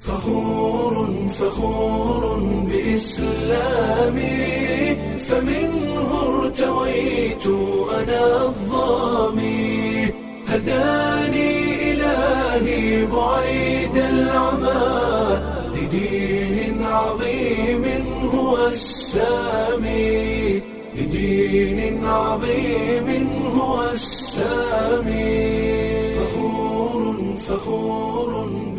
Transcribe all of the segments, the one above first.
فخور فخور بإسلامي فمنه ارتويت أنا الظامي هداني إلهي بعيد العمى لدين عظيم هو السامي لدين عظيم هو السامي فخور فخور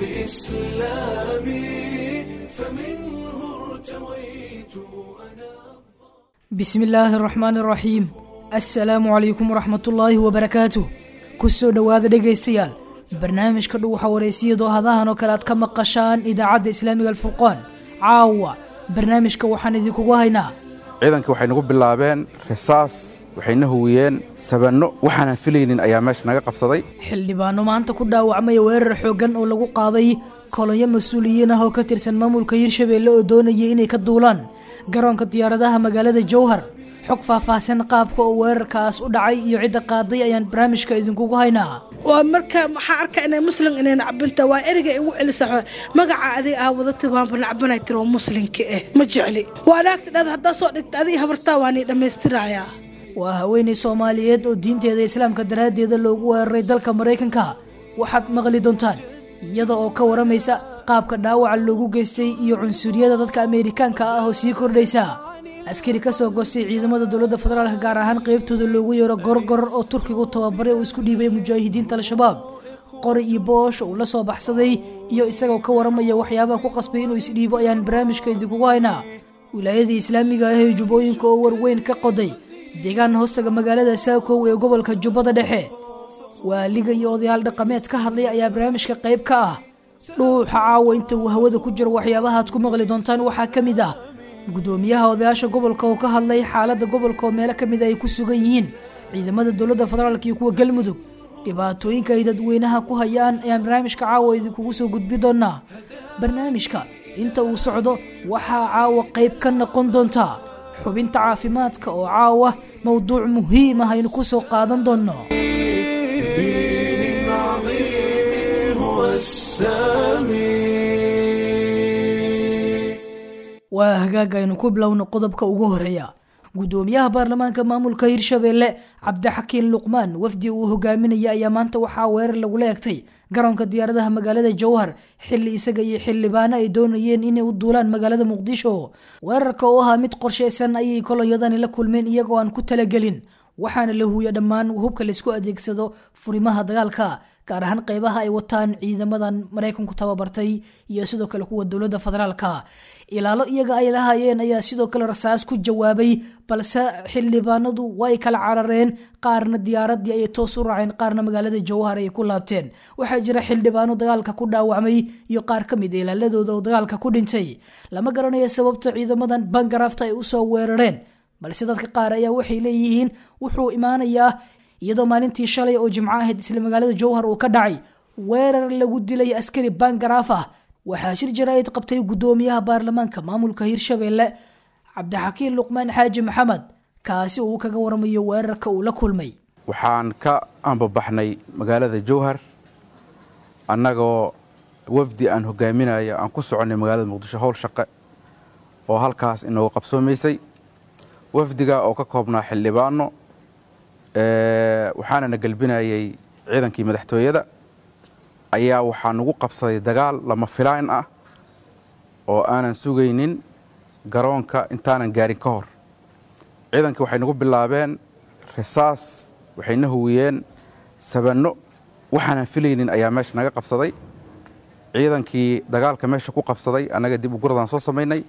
بإسلامي فمنه ارتويت أنا bismi illaahi araxmaan araxiim assalaamu calaykum waraxmatullaahi wabarakaatuh ku soo dhowaada dhegaystayaal barnaamijka dhuwaxa wareysiyadoo hadahan oo kale aad ka maqashaan idaacadda islaamiga alfurqaan caawa barnaamijka waxaan idinkugu haynaa ciidankii waxay nagu bilaabeen risaas waxayna huwiyeen sabanno waxaanan filaynin ayaa meesha naga qabsaday xildhibaano maanta ku dhaawacmaya weerar xooggan oo lagu qaaday kolonyo mas-uuliyiin ah oo ka tirsan maamulka hirshabeelle oo doonayay inay ka duulaan garoonka diyaaradaha magaalada jowhar xog faahfaahsan qaabka oo weerarkaas u dhacay iyo cidda qaaday ayaan barnaamijka idinkugu haynaa waa marka maxaa arka inay muslim inay nacbinta waa ereyga igu celisa magaca adig aa wadata waanba nacbanay tiri oo muslimka ah ma jecli waa naagta dhada haddaa soo dhigta adig habartaa waa nii dhammaystirayaa waa haweenay soomaaliyeed oo diinteeda islaamka daraaddeeda loogu weeraray dalka maraykanka waxaad maqli doontaan iyada oo ka waramaysa qaabka dhaawaca loogu geystay iyo cunsuriyada dadka ameerikaanka ah oo sii kordhaysa askari ka soo goostay ciidamada dowladda federaalk gaar ahaan qeybtooda loogu yeero gorgor oo turkigu tababaray uu isku dhiibay mujaahidiinta al-shabaab qori iyo boosh uu la soo baxsaday iyo isagoo ka waramaya waxyaabaha ku qasbay inuu isdhiibo ayaan barnaamijka idinkugu haynaa wilaayadii islaamiga ah ee jubbooyinka oo warweyn ka qoday deegaan hoostaga magaalada saakow ee gobolka jubbada dhexe waaliga iyo odayaal dhaqameed ka hadlay ayaa barnaamijka qayb ka ah dhuuxa caawa inta uu hawada ku jiro waxyaabaha aad ku maqli doontaan waxaa ka mid ah gudoomiyaha odayaasha gobolka oo ka hadlay xaaladda gobolka oo meelo ka mid ay ku sugan yihiin ciidamada dowladda federaalk iyo kuwa galmudug dhibaatooyinka ay dadweynaha ku hayaan ayaan barnaamijka caawa idinkugu soo gudbi doonaa barnaamijka inta uu socdo waxaa caawa qayb ka noqon doontaa xubinta caafimaadka oo caawa mowduuc muhiim ah aynu ku soo qaadan doonno دين عظيم هو السامي waa hagaag aynu ku bilowno qodobka ugu horeeya gudoomiyaha baarlamaanka maamulka hirshabeelle cabdixakiin luqmaan wafdi uu hogaaminaya ayaa maanta waxaa weerar lagula egtay garoonka diyaaradaha magaalada jowhar xili isaga iyo xildhibaano ay doonayeen inay u duulaan magaalada muqdisho weerarka oo ahaa mid qorshaysan ayay kolonyadani la kulmeen iyagoo aan ku talagelin waxaana la huuya dhammaan hubka laysku adeegsado furimaha dagaalka gaar ahaan qeybaha ay wataan ciidamadan maraykanku tababartay iyo sidoo kale kuwa dowladda federaalka ilaalo iyaga ay lahaayeen ayaa sidoo kale rasaas ku jawaabay balse xildhibaanadu way kala carareen qaarna diyaaradii ayay toos u raaceen qaarna magaalada jowhar ay ku laabteen waxaa jira xildhibaano dagaalka ku dhaawacmay iyo qaar ka mid a ilaaladooda oo dagaalka ku dhintay lama garanayo sababta ciidamadan bangarafta ay usoo weerareen balse dadka qaar ayaa waxay leeyihiin wuxuu imaanayaa iyadoo maalintii shalay oo jimco ahayd isla magaalada jowhar uu ka dhacay weerar lagu dilay askari bangaraaf ah waxaa shir jaraa'id qabtay gudoomiyaha baarlamaanka maamulka hirshabeelle cabdixakiin luqmaan xaaji maxamed kaasi uu kaga waramayo weerarka uu la kulmay waxaan ka ambabaxnay magaalada jowhar annagoo wafdi aan hogaaminayo aan ku soconnay magaalada muqdisho howl shaqe oo halkaas inoogu qabsoomaysay wafdiga oo ka koobnaa xildhibaano waxaana na gelbinayay ciidankii madaxtooyada ayaa waxaa nagu qabsaday dagaal lama filaan ah oo aanan sugaynin garoonka intaanan gaarin ka hor ciidankii waxay nagu bilaabeen risaas waxayna huwiyeen sabanno waxaanan filaynin ayaa meesha naga qabsaday ciidankii dagaalka meesha ku qabsaday annaga dib u guradan soo samaynay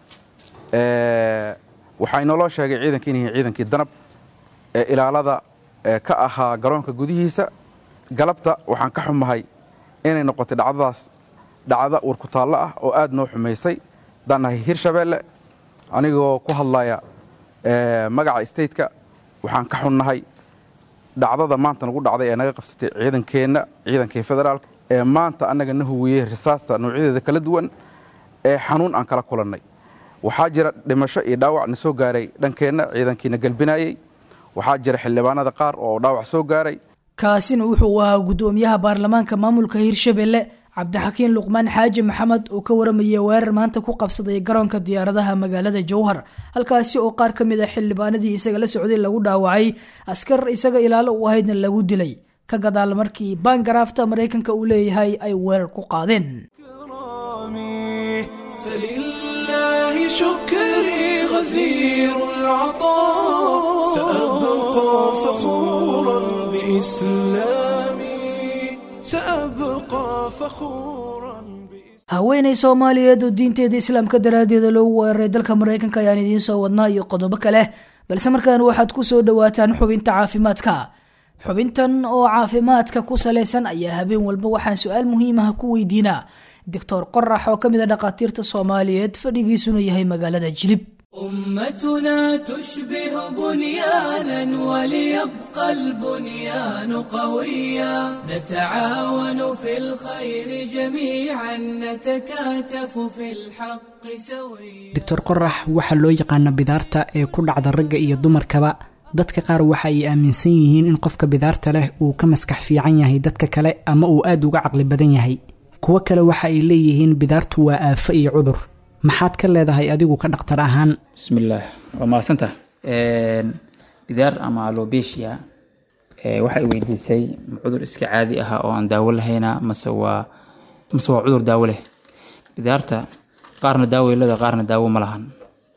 waxaa inoloo sheegay ciidankii in yihiin ciidankii danab ee ilaalada ka ahaa garoonka gudihiisa galabta waxaan ka xumahay inay noqotay dhacdadaas dhacda warkutaallo ah oo aad noo xumaysay haddaan nahay hirshabeelle anigoo ku hadlaya magaca stateka waxaan ka xunnahay dhacdada maanta nagu dhacday ee naga qabsatay ciidankeenna ciidankii federaalka ee maanta annaga na huwiyey risaasta noocyadeeda kala duwan ee xanuun aan kala kulannay waxaa jira dhimasho iyo dhaawac na soo gaaray dhankeenna ciidankiina galbinayey waxaa jira xildhibaanada qaar oo dhaawac soo gaaray kaasina wuxuu ahaa gudoomiyaha baarlamaanka maamulka hirshabelle cabdixakiin luqmaan xaaji maxamed oo ka waramayay weerar maanta ku qabsaday garoonka diyaaradaha magaalada jowhar halkaasi oo qaar ka mid a xildhibaanadii isaga la socday lagu dhaawacay askar isaga ilaalo u ahaydna lagu dilay ka gadaal markii baangaraafta maraykanka uu leeyahay ay weerar ku qaadeen كرامي فلله شكري غزير العطاء سأبقى فخورا بإسلامي سأبقى فخورا بإسلامي haweenay soomaaliyeed oo diinteeda islaamka daraaddeeda loogu weeraray dalka maraykanka ayaan idiin soo wadnaa iyo qodobo kale balse markaan waxaad ku soo dhawaataan xubinta caafimaadka xubintan oo caafimaadka ku salaysan ayaa habeen walba waxaan su-aal muhiimaha ku weydiinaa doctor qorax oo ka mid a dhakhaatiirta soomaaliyeed fadhigiisuna yahay magaalada jilib أمتنا تشبه بنيانا وليبقى البنيان قويا نتعاون في الخير جميعا نتكاتف في الحق سويا doctor qorax waxaa loo yaqaana bidaarta ee ku dhacda ragga iyo dumarkaba dadka qaar waxa ay aaminsan yihiin in qofka bidaarta leh uu ka maskax fiican yahay dadka kale ama uu aada uga caqli badan yahay kuwo kale waxa ay leeyihiin bidaartu waa aafo iyo cudur maxaad ka leedahay adigu ka dhaktar ahaan bismillaah waa mahadsanta bidaar ama alobesia waxay weydiisay ma cudur iska caadi ah oo aan daawo lahayna mase waa mase waa cudur daawo leh bidaarta qaarna daawo ay leedahay qaarna daawo ma lahan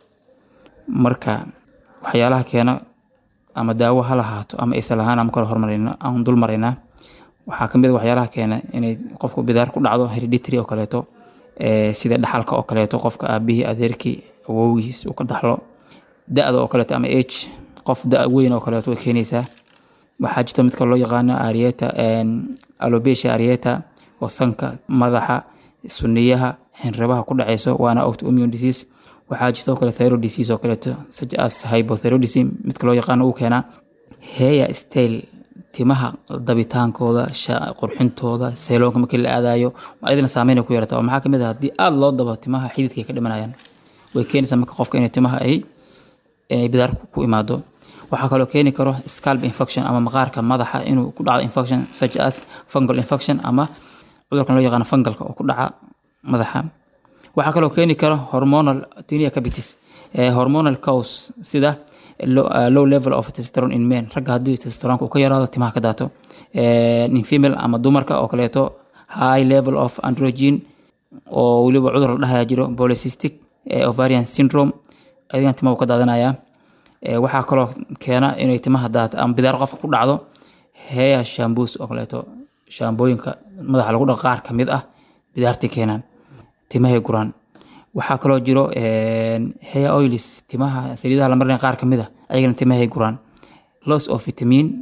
marka waxyaalaha keena ama daawo ha lahaato ama aysan lahaan ama kala hormarayna aan dul maraynaa waxaa kamid a waxyaalaha keena inay qofku bidaar ku dhacdo hereditary oo kaleeto ee, sida dhaxalka oo kaleeto qofka aabihii adeerkii awowgiis uu ka dhaxlo da-da oo kaleeto ama age qof da weyn oo kaleeto way keenaysaa waxaa jirta midka loo yaqaano arieta alobesia arieta oo sanka madaxa suniyaha xinrabaha ku dhaceyso waana autoimmune disease waxaa jirta oo kale thyroid disease oo kaleeto such as hypothyroidism midka loo yaqaano uu keenaa hair style timaha dabitaankooda sha- qurxintooda seeloonka markii la aadayo ayadana saameyn ay ku yeelata oo maxaa kamid ah haddii aada loo dabo timaha xididka ay ka dhimanayaan way keenaysaa marka qofka inay timaha ay inay bidaar ku- ku imaado waxaa kaloo keeni karo scalp infection ama maqaarka madaxa inuu ku dhacdo infection such as fungal infection ama cudurkan loo yaqaano fungalka oo ku dhaca madaxa waxaa kaloo keeni kara hormonal tinea capitis eh, hormonal cause sida low, uh, low level of testosterone in men ragga haddii testosteronka uu ka yaraado timaha ka daato Eh, in female ama dumarka oo kaleeto high level of androgen oo weliba cudur la dhahaya jiro polycystic eh, ovarian syndrome adigan timaha uu ka daadanaya Eh, waxaa kaloo keena inay timaha daato ama bidaar qofka ku dhacdo hair shamboos oo kaleeto shaambooyinka madaxa lagu dhaqo qaar ka mid ah bidaartay keenaan timahay guraan waxaa kaloo jiro een, hair oils timaha saliidaha la marinaya qaar ka mid ah ayagana timahay guraan loss of vitamin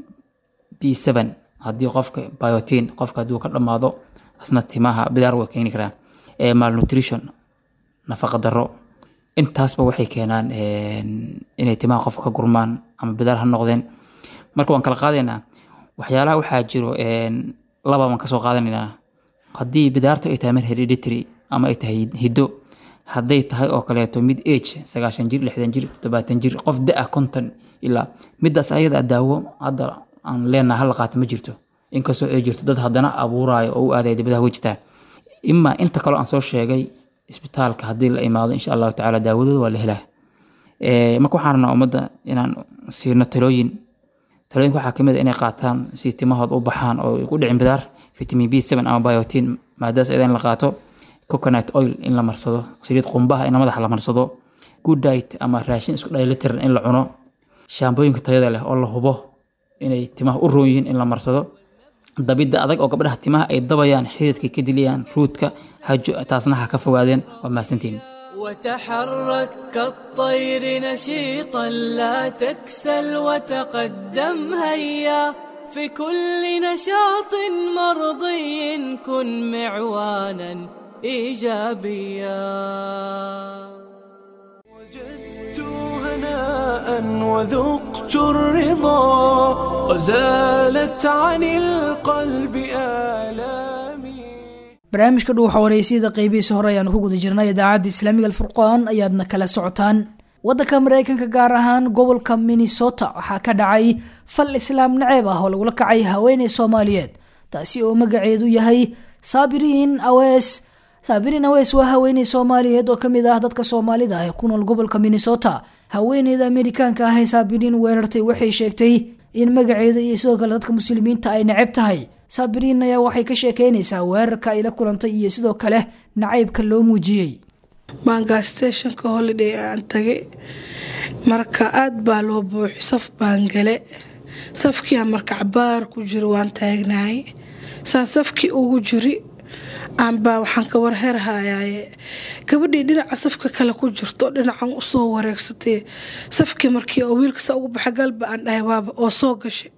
b7 haddii qofka biotin qofka hadduu ka dhammaado asna timaha bidaar way keeni karaan Eh, malnutrition nafaqa darro intaasba waxay keenaan een, inay timaha qofka ka gurmaan ama bidaar ha noqdeen marka waan kala qaadaynaa waxyaalaha waxaa jiro een, laba baan kasoo qaadanaynaa haddii bidaarta ay tahay mid hereditary ama ay tahay hiddo hadday tahay oo kaleeto mid age sagaashan jir lixdan jir toddobaatan jir qof da-a konton ilaa midaas ayada daawo hadda aan leenaha hala qaata ma jirto inkastoo ay jirto dad haddana abuuraayo oo u aadaya dibadaha way jirtaa imaa inta kaloo aan soo sheegay isbitaalka haddii la imaado insha allahu tacaala daawadooda waa la helaa Eh, marka waxaan rabnaa ummadda inaan siino talooyin talooyinka waxaa kamid a inay qaataan si timahood u baxaan oo ay ku dhicin bidaar vitamin b seven ama biotin maadaas iyada in la qaato coconut oil in la marsado saliid qumbaha in madaxa la marsado good diet ama raashin isku dheelitiran in la cuno shaambooyinka tayada leh oo la hubo inay timaha u roon yihiin in la marsado dabidda adag oo gabdhaha timaha ay dabayaan xididka ka dilayaan ruudka hajo taasna ha ka fogaadeen waa mahadsantihin وتحرك كالطير نشيطا لا تكسل وتقدم هيا في كل نشاط مرضي كن معوانا ايجابيا وجدت هناء وذقت الرضا وزالت عن القلب آلامي barnaamijka dhuuxa wareysiyada qeybihiisa hore ayaanu ku guda jirnay idaacadda islaamiga alfurqaan ayaadna kala socotaan waddanka mareykanka gaar ahaan gobolka minnesota waxaa ka dhacay fal islaam naceeb ah oo lagula kacay haweeney soomaaliyeed taasi oo magaceedu yahay saabiriin awees saabiriin awees waa haweeney soomaaliyeed oo kamid ah dadka soomaalida ah ee ku nool gobolka minnesota haweeneyda amerikaanka ah ee saabiriin weerartay waxay sheegtay in magaceeda iyo sidoo kale dadka muslimiinta ay neceb tahay saabiriin ayaa waxay ka sheekeynaysaa weerarka ay la kulantay iyo sidoo kale nacaybka loo muujiyey maangaa stationka holiday aan tagay marka aada baa loo buuxi saf baan gale safkiiaan marka cabaar ku jiro waan taagnahay saan safkii ugu jiri aanbaa waxaan ka warherhayaaye gabadhii dhinaca safka kale ku jirto dhinacan usoo wareegsatay safkii markii oo wiilkasa ugu baxa galba aan dhahay waaba oo soo gashay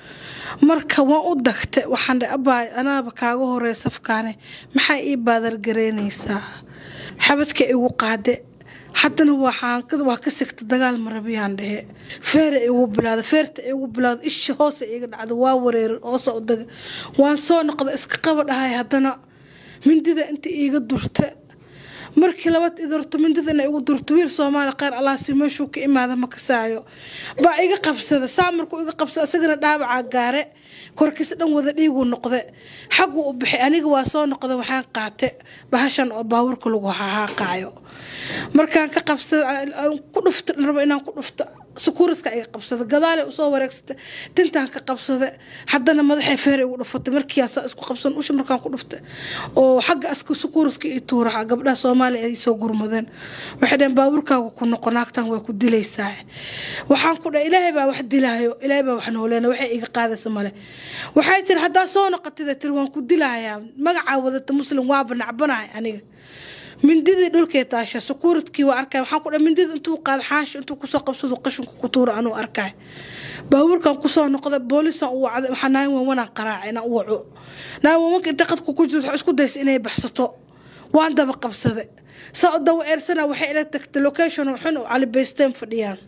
marka waan u dagta waxaan dhahay abaay anaaba kaaga horeeya safkaane maxaa ii baadargareynaysaa xabadka igu qaade haddana waa ka sigta dagaal marabiyaan dhehe feera igu bilaada feerta igu bilaada isha hoose iga dhacda waa wareeri hoose u daga waan soo noqda iska qaba dhahay haddana mindida inta iiga durta markii labad idurto mindidana igu durto wiil soomaali kheyr allaasi meeshuu ka imaada ma kasaayo baa iga qabsada saa markuu iga qabsada isagana dhaabacaa gaare korkiisa dhan wada dhiiguu noqde xaguu u bixay aniga waa soo noqda waxaan qaate bahashan oo baawurka lagu hahaaqaayo markaan ka qabsada ku dhufta rabo inaan ku dhufto sukuuradka iga qabsada gadaale usoo wareegsata tintaan ka qabsada haddana madaxay feer igu dhufatay markiiasa isku qabsan usha markaan ku dhufta oo xagga aska sukuuradka i tuuraha gabdhaha soomaaliya ay soo gurmadeen waxay dhaheen baabuurkaaga ku noqo naagtan waa ku dilaysaa waxaan ku dhahay ilaahay baa wax dilaayo ilaahay baa wax nooleena waxay iga qaadaysa male waxay tiri haddaa soo noqotida tiri waan ku dilayaa magacaa wadata muslim waaba nacbanahay aniga mindidii dhulkee taasha sukuuradkii waa arkay waxaan ku dhahay mindida intuu qaada xaashi intuu kusoo qabsado qashinku ku tuura anuu arkay baabuurkan kusoo noqday boolisan u wacday waxaa naayin wawanaan qaraacay inaan u waco naayin wawanka inta qadku ku jirto waxay isku daysa inay baxsato waan daba qabsaday saa u dawa eersana waxay ila tagtay location xun oo calibaysteen fadhiyaan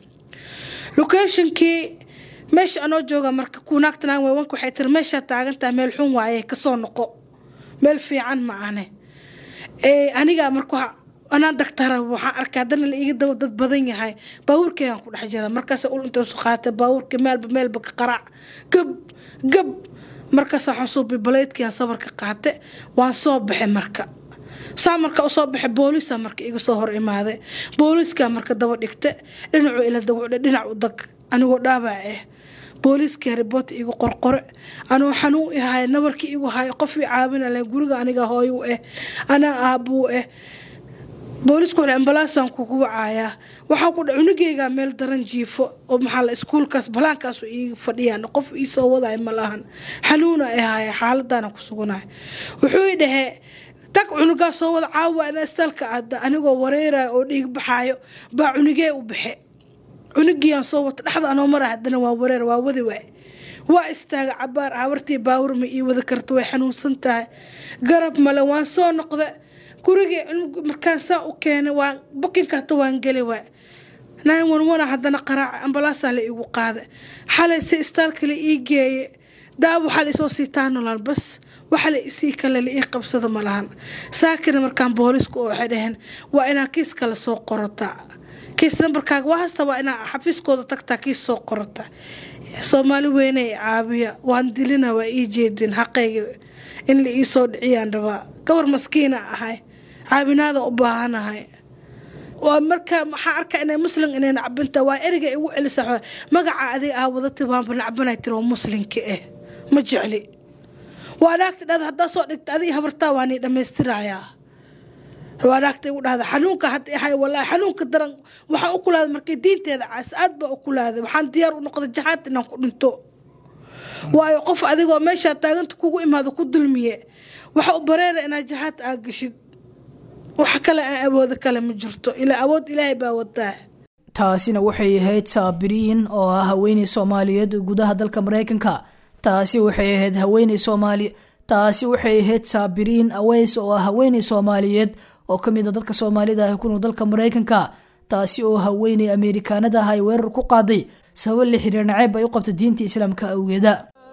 locationkii meesha anoo jooga marka kuunaagta naayin wawanka waxay tiri meeshaa taagantaha meel xun waaye kasoo noqo meel fiican ma ane anigaa marka anaa dagtara waxaan arkay haddana la iiga dawo dad badan yahay baabuurkeegaan ku dhex jira markaas ul intoosu qaatay baabuurka meelba meelba ka qaraac gab gab markaas waxaan soo bibaleydkiaan sabarka qaate waan soo baxay marka saa marka usoo baxay booliisa marka iga soo hor imaaday booliiskaa marka daba dhigta dhinacuu ila dawcdhe dhinac u dag anigoo dhaabac ah booliiskii riboota igu qorqore anuu xanuun ihay nabarkii igu hay qof i caabinale guriga aniga hooyu ah anaa aabuu ah boolisku wale ambalaasaan kugu wacayaa waxaan ku dha cunugeygaa meel daran jiifo oo maxaa la iskuulkaas balaankaasu ii fadhiyaan qof ii soo wadaay ma lahan xanuuna i haya xaaladaana ku suganahay wuxuu i dhahee tag cunugaa soo wada caawa ina istalka aada anigoo wareeraya oo dhiig baxaayo baa cunugee u baxe cunugiiaan soo wata dhexda anoo mara haddana waa wareer waa wadi waay waa istaaga cabaar habartii baawur ma ii wada karta way xanuunsan tahay garab male waan soo noqda gurigii markaan saa u keenay waan bukinka hata waan geli waay nine one one haddana qaraaca ambalaasaa la iigu qaada xalay si istaalka la ii geeye daawo waxaa la isoo siitaa nolol bas waxa la isii kale la ii qabsado ma lahan saakina markaan boolisku oo waxay dhaheen waa inaa kiis kale soo qorataa kiis nambarkaaga waa hasta waa inaa xafiiskooda tagtaa kiis soo qorata soomaali weyne caabiya waan dilina waa ii jeedin xaqayga in la ii soo dhiciyaan rabaa gabar maskiina ahay caabinaada u baahanahay waa marka maxaa arkaa inay muslim inay nacbinta waa ereyga igu celisa magaca adiga ah wadati waanba nacbanay tiri oo muslimka ah ma jecli waa naagta dhada haddaa soo dhigta adiga habartaa waa nii dhammaystirayaa waa naagta igu dhahda xanuunka hadda ahay walaahi xanuunka daran waxaan u kulaaday markay diinteeda caas aad baa u kulaaday waxaan diyaar u noqday jahaad inaan ku dhinto waayo qof adigoo meeshaa taaganta kugu imaado ku dulmiye waxa u bareera inaad jahaad aa gashid wax kale aan awoodo kale ma jirto ilaa awood ilaahay baa wadaa taasina waxay ahayd saabiriin oo ah haweeney soomaaliyeed gudaha dalka mareykanka taasi waxay ahayd haweeney soomaali taasi waxay ahayd saabiriin aweys oo ah haweeney soomaaliyeed oo ka mid a dadka soomaalida ah ku nool dalka mareykanka taasi oo haweeney ameerikaanada ah ay weerar ku qaaday sabab la xiriir naceeb ay u qabta diinta islaamka awgeeda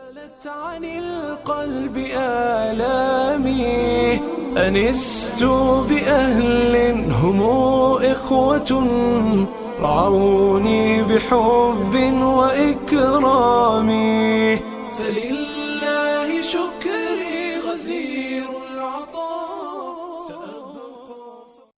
عن القلب آلامي أنست بأهل هم إخوة رعوني بحب وإكرام فلله شكري غزير العظيم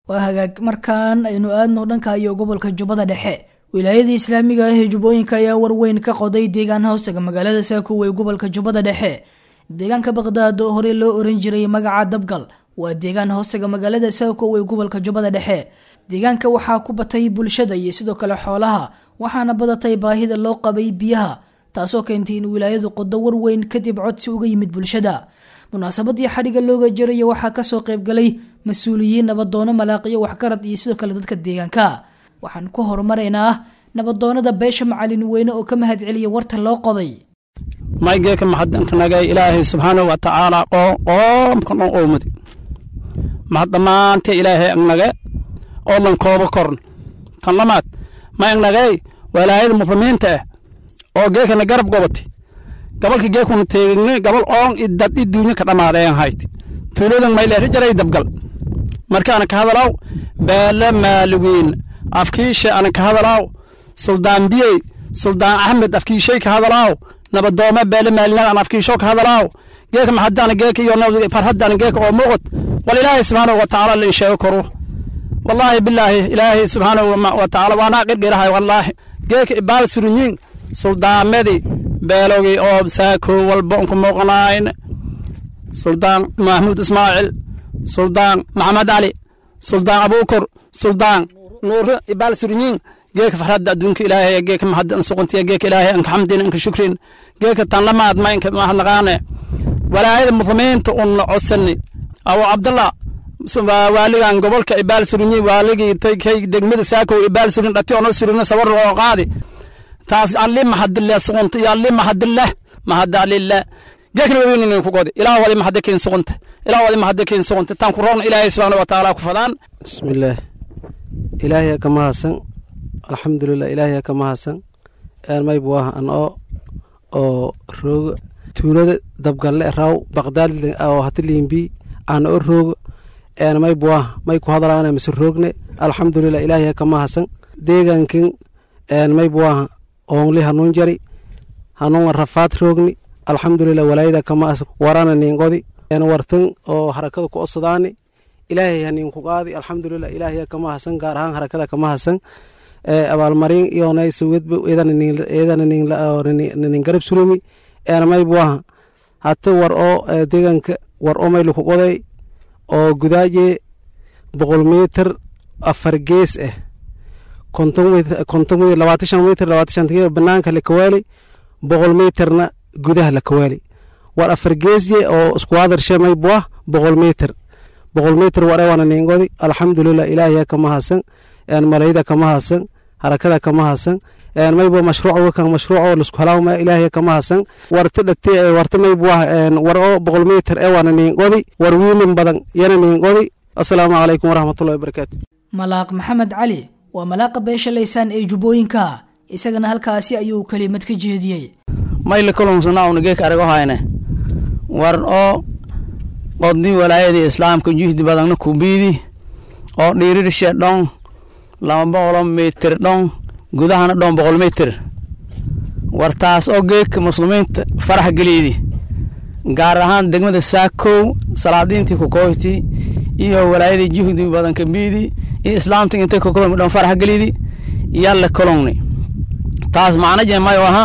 waa hagaag markaan aynu aadno dhanka iyo gobolka jubbada dhexe wilaayadii islaamiga ah ee jubbooyinka ayaa warweyn ka qoday deegaan hoostaga magaalada saakow ee gobolka jubbada dhexe deegaanka baqdaad oo horey loo oran jiray magaca dabgal waa deegaan hoostaga magaalada saakow ee gobolka jubbada dhexe deegaanka waxaa ku batay bulshada iyo sidoo kale xoolaha waxaana badatay baahida loo qabay biyaha taasoo keentay in wilaayadu qodo warweyn kadib codsi uga yimid bulshada munaasabadii xadhiga looga jaraya waxaa kasoo qaybgalay mas-uuliyiin nabadoono malaaqiyo waxgarad iyo sidoo kale dadka deegaanka waxaan ku horumaraynaa nabadoonada beesha macalin weyne oo ka mahad celiya warta loo qoday maygeeka maxadnagay ilaahay subxaanahu wa tacaala qoomkan oo oomadi mahad dhammaantee ilaahay agnage oo lan koobo korn tan lamaad ma agnagay walaayada muslimiinta ah oo geekana garab gobati gabalka geekuna teegni gabal oon idad i duunya ka dhammaadeen hayti tuuladan mayleeri jaray dabgal markaana ka hadalaw beele maaliwiin afkiisha ana ka hadalaaw suldaan biyey suldaan axmed afkiishay ka hadalaaw nabadoome beele maalinag an afkiisho ka hadalaaw geeka maxadana geeka iyo farhadana geeka oo muuqat wal ilaahay subxaanahu wa tacaala la insheego koro wallaahi bilaahi ilaahay subxaanahu wa tacaala waanaa qirqirahay wallaahi geeka ibaal surunyiin suldaamadi beelogii oo saako walba unku muuqanayn suldaan mahmuud ismaaciil suldaan maxamed cali suldaan abuukor suldaan nuure ibaal surunyiin geeka farhadda adduunka ilaahay geeka mahadda an suquntiya geeka ilaahay anka xamdin anka shukrin geeka tan lamaad ma inka mahadnaqaane walaayada muslimiinta unna codsani abu cabdallah waaligan gobolka ibaal surunyi waaligii kay degmada saakow ibaal surin dhati ono surino sawar oo qaadi taas alli mahadille suqunta iyo alli mahadille mahadda alille geekna waweynin ku godi ilaa wadi mahadde kiin suqunta ilaa wadi mahadde kiin suqunta tan ku roon ilaahay subxaana wa tacaala ku fadaan bismillaah ilaahay ka mahadsan alxamdulilah ilaahay ka mahadsan mayb waa an oo oo rooga tuulada dabgalle raw baqdaad oo hati liimbi aan oo rooga een mayb waa may ku hadalaana mise roogne alxamdulilah ilaahay ka mahadsan deegaankin een mayb waa oonli hanuun jari hanuun rafaad roogni alxamdulilah walaayada ka mahadsan warana niingodi een wartan oo harakada ku osadaani ilaahay hanin ku qaadi alxamdulilah ilaahay ka mahadsan gaar ahaan harakada ka mahadsan abaalmarin iyonay sawedba eedanin garab surumi eenmayb waha hata war oo deegaanka war oo maylu ku qoday oo gudaaje boqol mitir afar gees ah konton mitir labaatan shan mitir labaatan shan mitir banaanka la kawaali boqol mitirna gudaha la kawaali war afar geesye oo isku hadarshe mayb wah boqol mitir boqol mitir war ewana ningodi alxamdulilah ilaahiya kama hasan malayda kama hasan harakada kama hasan maybo mashruuc kan mashruuc lasku halaawma ilaahiya kama hasan warta dhate warta mayb wah war oo boqol mitir ewana ningodi war wiilin badan yana ningodi asalaamu calaykum waraxmatullahi wabarakaatu malaaq maxamed cali waa malaaqa beesha laysaan ee jubbooyinka isagana halkaasi ayuu kelimad ka jeediyey mayla kulumsana unageek arago hayne war oo qoddi walaayadii islaamka juhdi badanna kubiidi oo dhiirirshe dhon laba boqolo mitir dhon gudahana dhon boqol mitir war taas oo geeka muslimiinta farax geliydi gaar ahaan degmada saakow salaadiintii kukoyti iyo walaayadii juhdi badan kabiidi iyo islaamta intay kukulmi dhon farax geliydi yalla kolongni taas macna jemayo aha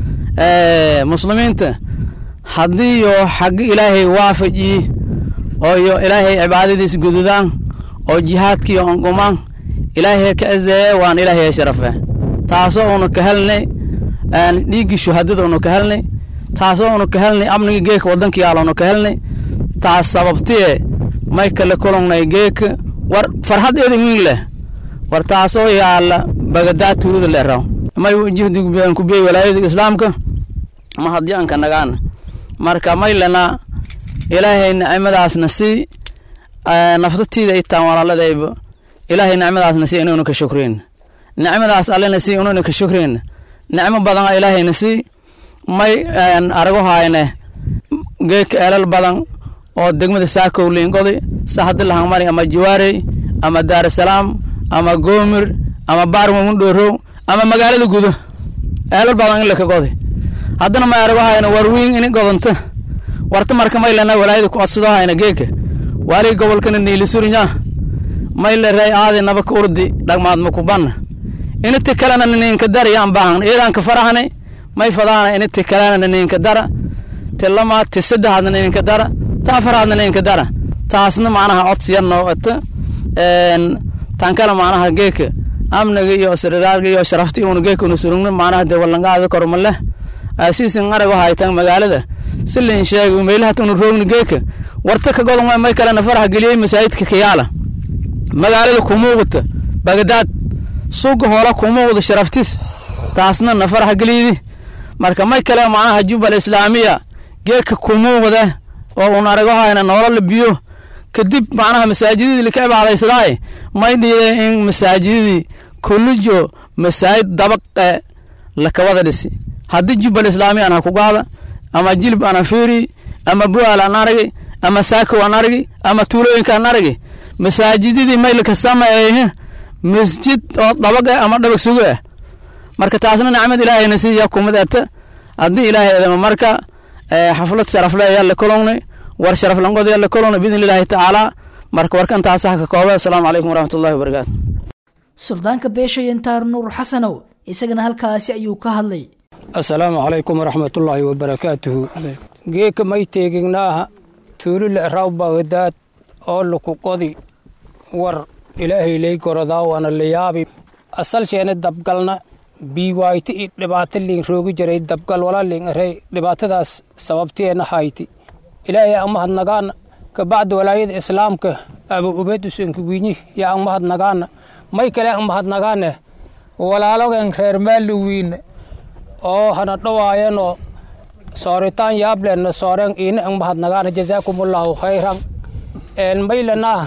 muslimiinta haddii yo xagga ilaahay waafaji oo iyo ilaahay cibaadadiis gududaan oo jihaadkiiyo ongumaan ilaahay ka azeeye waan ilaahay sharafe taasoo una ka helnay dhiiggii shuhadada una ka helnay taasoo una ka helnay amniga geeka waddanka yaala una ka helnay taas sababtiye may kale kulungnay geeka war farxad edin leh war taasoo yaala bagadaa tuulada leeraw may jihdigu kubiyey walaayada islaamka ma haddii anka nagaan marka maylana ilaahay nicmadaasna sii naftatiida itaan walaaladayba ilaahay nicmadaasna sii inuuna ka shukrin nicmadaas allena sii inuuna ka shukrin nicmo badan ilaahayna sii may arago hayne geeka eelal badan oo degmada saakow liingodi sahadi lahangmari ama jawaarey ama daarasalaam ama goomir ama baarmamundhoorow ama magaalada gudo eelal badan in laka godi haddana may arago hayne war wiin ini godonta warta marka maylana walaayada ku codsado hayna geeka waaliga gobolkana niilisurinya may le rey aadi naba ka urdi dhagmaad makubanna initi kalena nininka dara yaan baahan iidanka farahani may fadaana initi kalena nininka dara ti lamaad ti saddexaadna nininka dara ta afaraadna nininka dara taasna macnaha codsiyan noqota tan kale macnaha geeka amniga iyo siriraarga iyo sharafti una geeka una surugna macnaha dee wallangaada korma leh asiisin arago haytan magaalada si lain sheegay meelaha tuna roogna geeka warta ka godon may kalena faraha geliyey masaajidka kayaala magaalada kumuuqata bagdaad suga hoola kumuuqda sharaftiis taasna na faraha geliydi marka may kale macnaha jubal islaamiya geeka kumuuqda oo un arago hayna nolola biyo kadib macnaha masaajidadii laka cibaadaysadaaye may dhiide in masaajidadii kullijo masaajid dabaqe lakawada dhisi haddii jubbal islaami aan ha ku gaada ama jilib aan fiiri ama bu'aal aan aragi ama saakow aan aragi ama tuulooyinka aan aragi masaajidadii may laka sameeye masjid oo dabaqe ama dhabag sugo ah marka taasna nicmad ilaahayna siiya kumid ata haddii ilaahay edama marka xaflad sharafle ayaa la kolownay war sharaf lanqod ayaa la kolownay biidni illaahi tacaala marka warkan taasaha ka kooba asalaamu calaykum waraxmatullahi wabarakaatu suldaanka beesha yantaar nuur xasanow isagana halkaasi ayuu ka hadlay asalaamu calaykum waraxmatullaahi wabarakaatuhu geeka may teegignaaha tuulila raw bagdaad oo laku qodi war ilaahay lay gorodaa waana la yaabi asalsheena dabgalna biiwayti i dhibaato liin roogi jiray dabgal wala liin arey dhibaatadaas sababteena hayti ilaahay aan mahadnagaana kabacdi walaayada islaamka aba ubeed usankawiinyi yaa aan mahadnagaana may kale aan mahadnagaane walaalogan reer maaliwiine oo hana dhowaayanoo sooritaan yaableena sooreen iina aan mahadnagaana jazaakumullahu khayran een maylanaa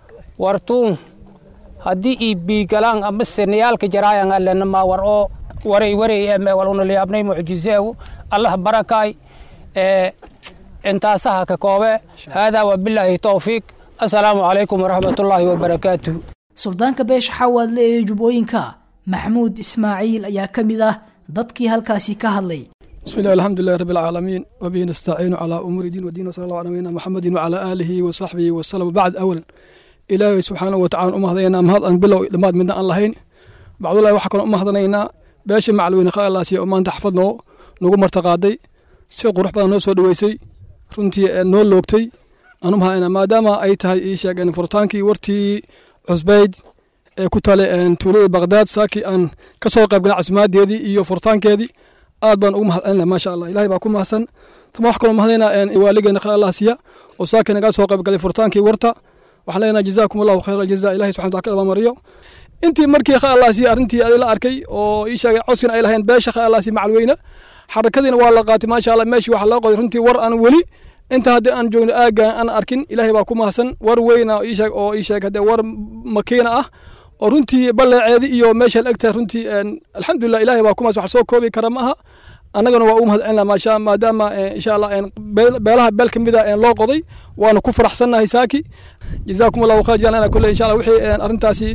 wartuun haddii ii biigalaan ama senayaalka jaraayan alena maa war oo waray waray eme wal unalayaabnay mucjizeegu allah barakaay ee intaasaha ka koobe haadaa wabilaahi towfiiq assalaamu calaykum waraxmatullaahi wabarakaatuhu suldaanka beesha xawaadle ee jubbooyinka maxamuud ismaaciil ayaa ka mid ah dadkii halkaasi ka hadlay بسم الله الحمد لله رب العالمين وبه نستعين على أمور الدين والدين وصلى الله على نبينا محمد وعلى آله وصحبه وسلم بعد أولا إلهي سبحانه وتعالى أم هذينا أم هذا بلو لما منا الله هين بعد الله وحكنا أم هذينا باش معلوين خير الله سي أمان تحفظنا نقوم مرتقادي سي قروح بدنا نوسو دويسي runtii noo loogtay anu mahayna maadaama ay tahay ii sheegeen furtaankii wartii cusbayd ee ku tale tuulada baqdaad saakii aan ka soo qayb galay casimaaddeedii iyo furtaankeedii aad baan ugu mahadcelinaa maasha allah ilahay baa ku mahadsan tama wax kaloo mahadaynaa waaligeena khayr allah siiya oo saakii naga soo qayb galay furtaankii warta waxaan leenahay jazaakum allahu khayr aljaza ilahay subxana wataala ka abamariyo intii markii khayr allah siiya arrintii la arkay oo ii sheegay codsiina ay lahayn beesha khayr allah siiya macalweyne xarakadiina waa la qaatay maasha allah meeshii waxaa loo qoday runtii war aan weli inta haddii aan joogno aaggan aan arkin ilaahay baa ku mahadsan war weyna ii sheeg oo ii sheeg haddee war makiina ah oo runtii balleeceedi iyo meesha la egtahay runtii alxamdulilah ilaahay baa ku mahadsan wax soo koobi kara ma aha annagana waa u mahadcelinaa maasha maadaama insha allah beelaha beel ka mid a loo qoday waanu ku faraxsannahay saaki jazaakum allahu khayr jaalana kulle insha allah wixii arrintaasi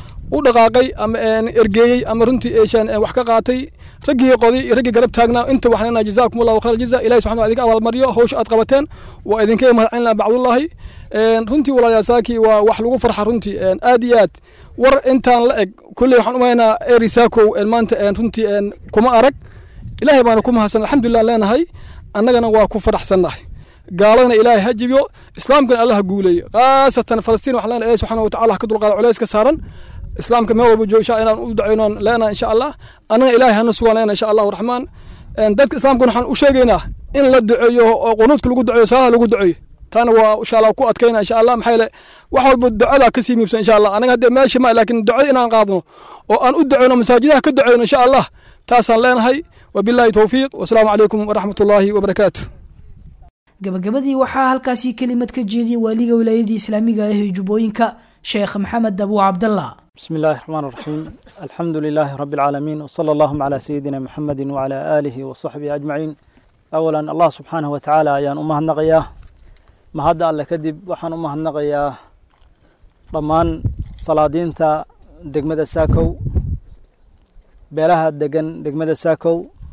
u dhaqaaqay ama ergeeyey ama runtii wax ka qaatay raggii qoday iyo raggii garab taagnaa inta waxaan leenahay jazaakum allahu khayr jaza ilahi subxana idinka abaalmariyo hawsha aad qabateen waa idinka mahadcelinaa bacdullahi runtii walaalayaa saaki waa wax lagu farxa runtii aad iyo aad war intaan la eg kulley waxaan umaynaa eri saakow maanta runtii kuma arag ilaahay baana ku mahadsan alxamdulilah leenahay annagana waa ku faraxsannahay gaaladana ilaahay ha jibiyo islaamkana allah ha guuleeyo khaasatan falastiin waxaan leenahay ilahi subxana watacala ha ka dulqaado culeys ka saaran islaamka meel walba joogo insha inaan u dacaynoon leenahay insha allah annaga ilaahay hana sugan leenahay insha allahu raxmaan dadka islaamkana waxaan u sheegaynaa in la duceeyo oo qunuudka lagu duceeyo salaha lagu duceeyo taana waa insha allah ku adkayna insha allah maxaa yeele wax walba ducada ka sii miibsan insha allah anaga haddee meesha ma laakiin ducada inaan qaadno oo aan u duceyno masaajidaha ka duceyno insha allah taasaan leenahay wabillahi towfiiq wasalaamu calaykum waraxmat ullaahi wabarakaatu gabagabadii waxaa halkaasi kelimad ka jeediyey waaliga wilaayadii islaamiga ah ee jubbooyinka sheekh maxamed abu cabdallah بسم الله الرحمن الرحيم الحمد لله رب العالمين وصلى اللهم على سيدنا محمد وعلى آله وصحبه أجمعين أولا الله سبحانه وتعالى أيان أمه النقياه ما هذا الله كذب وحن أمه النقياه ضمان صلادينتا دقمة ساكو beelaha degan degmada saakow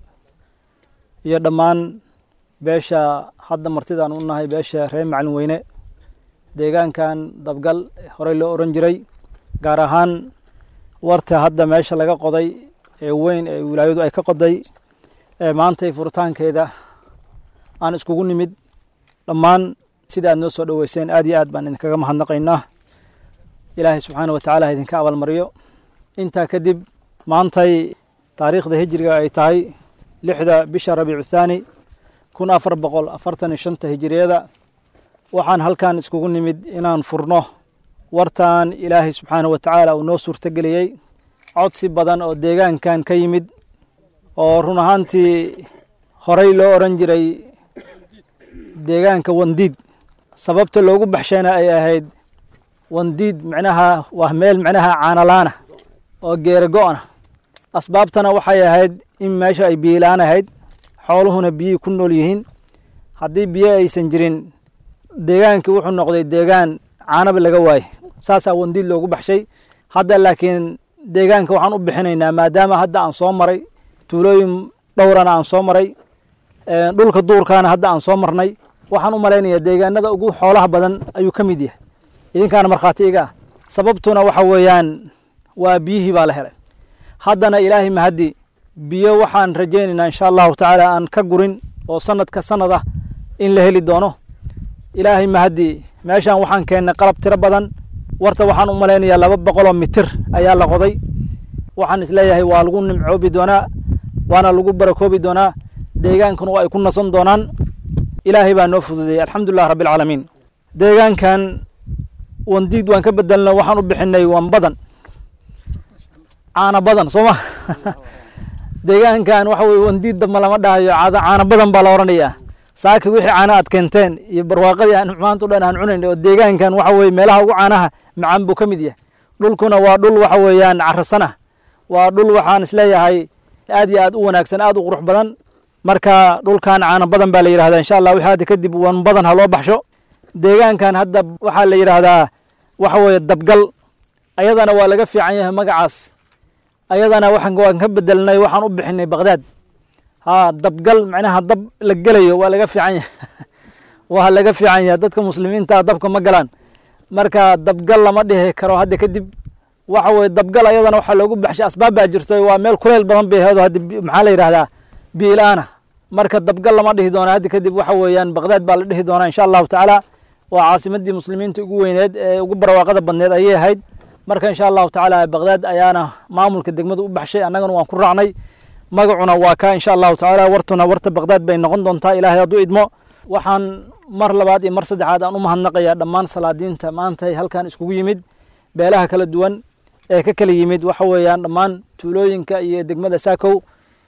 iyo dhammaan beesha hadda martidaan u nahay beesha reer macalin weyne deegaankan dabgal horey loo oran jiray gaar ahaan warta hadda meesha laga qoday ee weyn ee wilaayadu ay ka qoday ee maantay furitaankeeda aan iskugu nimid dhammaan sida aad noo soo dhoweyseen aad iyo aad baan idinkaga mahadnaqaynaa ilaahay subxaana wa tacaala ha idinka abaalmaryo intaa kadib maantay taariikhda hijriga ay tahay lixda bisha rabiicu thaani kun afar boqol afartan iyo shanta hijiriyada waxaan halkan iskugu nimid inaan furno wartan ilaahay subxaana wa tacaala uu noo suurtogeliyey codsi badan oo deegaankan ka yimid oo run ahaantii horey loo oran jiray deegaanka wandiid sababta loogu baxshayna ay ahayd wandiid micnaha waa meel micnaha caanalaana oo geera go-na asbaabtana waxay ahayd in meesha ay biyilaan ahayd xooluhuna biyihii ku nool yihiin haddii biyo aysan jirin deegaankii wuxuu noqday deegaan caanaba laga waayey saasaa wandiid loogu baxshay hadda laakiin deegaanka waxaan u bixinaynaa maadaama hadda aan soo maray tuulooyin dhowrana aan soo maray dhulka duurkaana hadda aan soo marnay waxaan u malaynayaa deegaanada ugu xoolaha badan ayuu ka mid yahay idinkaana markhaati iga ah sababtuna waxa weeyaan waa biyihii baa la helay haddana ilaahay mahaddi biyo waxaan rajaynaynaa insha allahu tacaala aan ka gurin oo sanadka sanad ah in la heli doono ilaahay mahaddi meeshaan waxaan keennay qalab tiro badan warta waxaan u malaynayaa laba boqoloo mitir ayaa la qoday waxaan isleeyahay waa lagu nimcoobi doonaa waana lagu barakoobi doonaa deegaankuna waa ay ku nasan doonaan ilaahay baa noo fududeeyey alxamdulilah rabbi alcaalamiin deegaankan wandiid waan ka bedelno waxaan u bixinay wan badan caana badan soo ma deegaankan waxa weye wandiid damba lama dhahayo caada caana badan baa la odhanayaa saaki wixii caana aad keenteen iyo barwaaqadii aan maanta o dhan aan cunayn oo deegaankan waxa weye meelaha ugu caanaha macaan buu ka mid yahay dhulkuna waa dhul waxa weeyaan carasana waa dhul waxaan isleeyahay aad iyo aad u wanaagsan aad u qurux badan marka dhulkan caana badan baa la yidhahdaa insha allah wixii hadda kadib wan badan ha loo baxsho deegaankan hadda waxaa la yidhaahdaa waxa weeye dabgal ayadana waa laga fiican yahay magacaas ayadana waxaan waan ka bedelnay waxaan u bixinay baqdaad ha dabgal macnaha dab la gelayo waa laga fiican yahay waa laga fiican yahay dadka muslimiinta dabka ma galaan marka dabgal lama dhihi karo hadda kadib waxa weye dabgal ayadana waxaa loogu baxshay asbaab baa jirto waa meel kuleyl badan bay aheedo hadda maxaa la yidhahdaa biilaana marka dabgal lama dhihi doona hadda kadib waxa weeyaan baqdaad baa la dhihi doonaa insha allahu tacaala waa caasimadii muslimiinta ugu weyneed ee ugu barwaaqada badneed ayay ahayd marka insha allahu tacaala baqdaad ayaana maamulka degmada u baxshay annagana waan ku raacnay magacuna waa ka insha allahu tacaala wartuna warta baqdaad bay noqon doontaa ilaahay hadduu idmo waxaan mar labaad iyo mar saddexaad aan u mahadnaqayaa dhammaan salaadiinta maanta halkan iskugu yimid beelaha kala duwan ee ka kala yimid waxa weeyaan dhammaan tuulooyinka iyo degmada saakow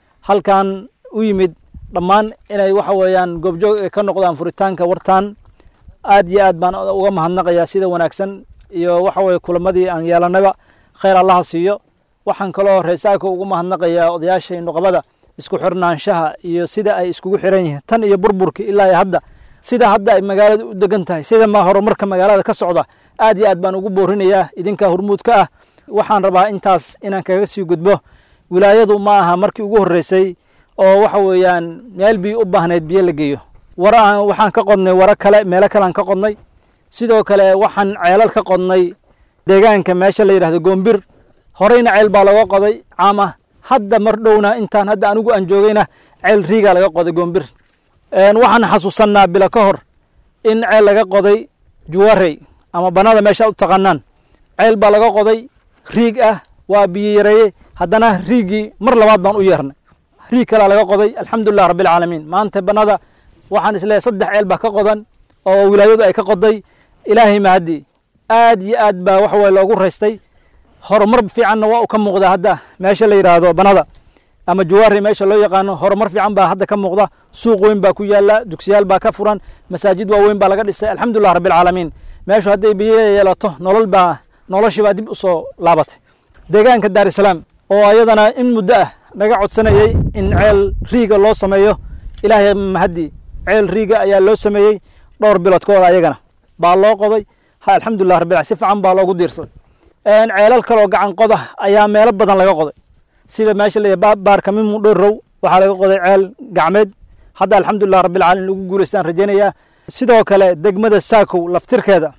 halkan u yimid dhammaan inay waxa weeyaan goobjoog ka noqdaan furitaanka wartan aad iyo aad baan uga mahadnaqayaa sida wanaagsan iyo waxa weye kulamadii aan yeelanaba khayr allaha siiyo waxaan kaloo reesaako ugu mahadnaqayaa odayaasha nuqabada isku xirnaanshaha iyo sida ay iskugu xiran yihiin tan iyo burburki ilaa hadda sida hadda ay magaalada u degan tahay sida ma horumarka magaalada ka socda aad iyo aad baan ugu boorinayaa idinka hormuudka ah waxaan rabaa intaas inaan kaga sii gudbo wilaayadu ma aha markii ugu horreysay oo waxa weeyaan meel biyo u baahnayd biyo la geeyo wara waxaan ka qodnay waro kale meelo kalean ka qodnay sidoo kale waxaan ceelal ka qodnay deegaanka meesha la yidhahdo goombir horeyna ceel baa laga qoday caama hadda mar dhowna intaan hadda anigu aan joogayna ceel riigaa laga qoday goombir waxaan xasuusannaa bilo ka hor in ceel laga qoday juwarey ama banada meesha u taqaanaan ceel baa laga qoday riig ah waa biyo yareeye haddana riigii mar labaad baan u yeernay riig kalaa laga qoday alxamdulilah rabbilcaalamiin maanta banada waxaan isleeyahay saddex ceel baa ka qodan oo wilaayadu ay ka qoday ilaahay mahaddi aad iyo aad baa waxa weye loogu raystay horumar fiicanna waa u ka muuqda hadda meesha la yidhaahdo banada ama jawaari meesha loo yaqaano horumar fiican baa hadda ka muuqda suuq weyn baa ku yaala dugsiyaal baa ka furan masaajid waaweyn baa laga dhisay alxamdulilah rabbilcaalamiin meeshu hadday biyo yeelato nolol baa noloshii baa dib u soo laabatay deegaanka daarisalaam oo ayadana in muddo ah naga codsanayey in ceel riiga loo sameeyo ilaahay mahaddi ceel riiga ayaa loo sameeyey dhowr biloodkooda ayagana baa loo qoday ha alxamdulilah rabbil si fiican baa loogu diirsaday ceelal kaloo gacan qoda ayaa meelo badan laga qoday sida meesha la baarka mimu dhowrow waxaa laga qoday ceel gacmeed hadda alxamdulilah rabbilcaalamiin lagu guulaystaan rajaynayaa sidoo kale degmada saakow laftirkeeda